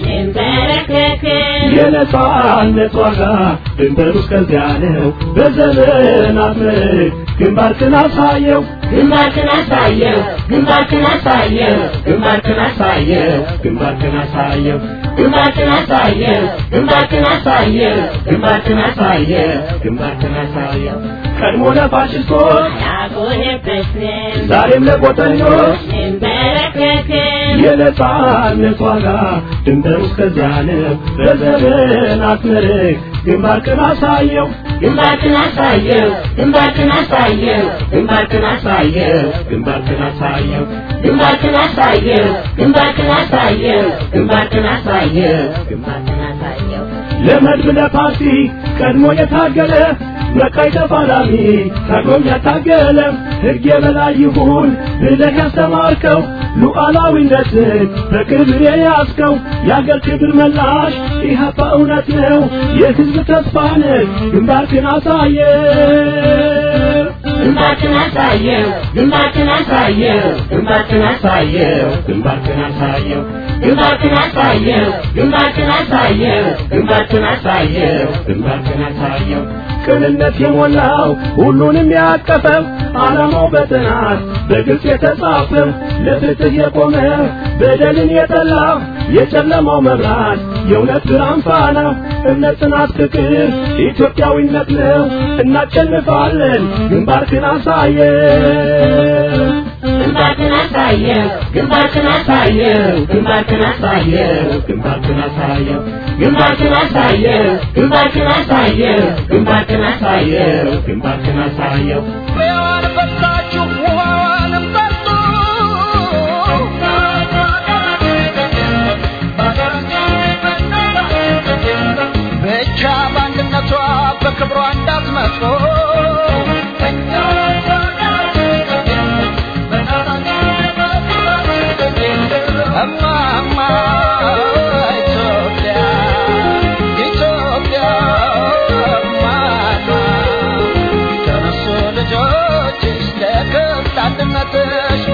የነጻነት ዋጋ ድንበሩ እስከዚያ ነው። በዘመናት ምርክ ግንባርክን አሳየው ግንባርክን አሳየው ግንባርክን አሳየው ግንባርክን አሳየው ግንባርክን አሳየው ግንባርክን አሳየው ግንባርክን አሳየው ግንባርክን አሳየው ግንባርክን አሳየው ቀድሞ ለፋሽስቶች ያቆየበትን ዛሬም ለቆጠኞች እንበረከክ የነጻነት ዋጋ ድንበሩ እስከዚያ ነው። በዘመናት መርህ ግንባርክን አሳየው ግንባርክን አሳየው ግንባርክን አሳየው ግንባርክን አሳየው ግንባርክን አሳየው ግንባርክን አሳየው ግንባርክን አሳየው ግንባርክን አሳየው ግንባርክን አሳየው ለመድብ ለፓርቲ ቀድሞ የታገለ በቀይ ተፋላሚ ታግሎም ያታገለ ሕግ የበላይ ይሁን ብለህ ያስተማርከው ሉዓላዊነትን በክብር የያዝከው የአገር ክብር መላሽ ኢህአፓ እውነት ነው የሕዝብ ተስፋ ነህ ግንባርክን አሳየ ግንባርክን አሳየው ግንባርክን አሳየው ግንባርክን አሳየው ግንባርክን አሳየው ግንባርክን አሳየው ግንባርክን አሳየው ግንባርክን አሳየው ግንባርክን አሳየው ቅንነት የሞላው ሁሉንም ያቀፈው ዓላማው በጥናት በግልጽ የተጻፈው ለፍትህ የቆመ በደልን የጠላ የጨለማው መብራት የእውነት ብርሃን ፋና እምነት፣ ጽናት፣ ፍቅር ኢትዮጵያዊነት ነው። እናሸንፋለን። ግንባርክን አሳየ ግንባርክን አሳየው ግንባርክን አሳየው ግንባርክን አሳየው ግንባርክን አሳየው ግንባርክን አሳየው ግንባርክን አሳየው ግንባርክን አሳየው ግንባርክን አሳየው ሕያዋን ፈሳችሁ ውሃዋንም ጠጡ ብቻ በአንድነቷ በክብሯ እንዳትመጡ እማማ ኢትዮጵያ ኢትዮጵያ እማማ ተነሱ ልጆችሽ ለክብር አንድነትሽ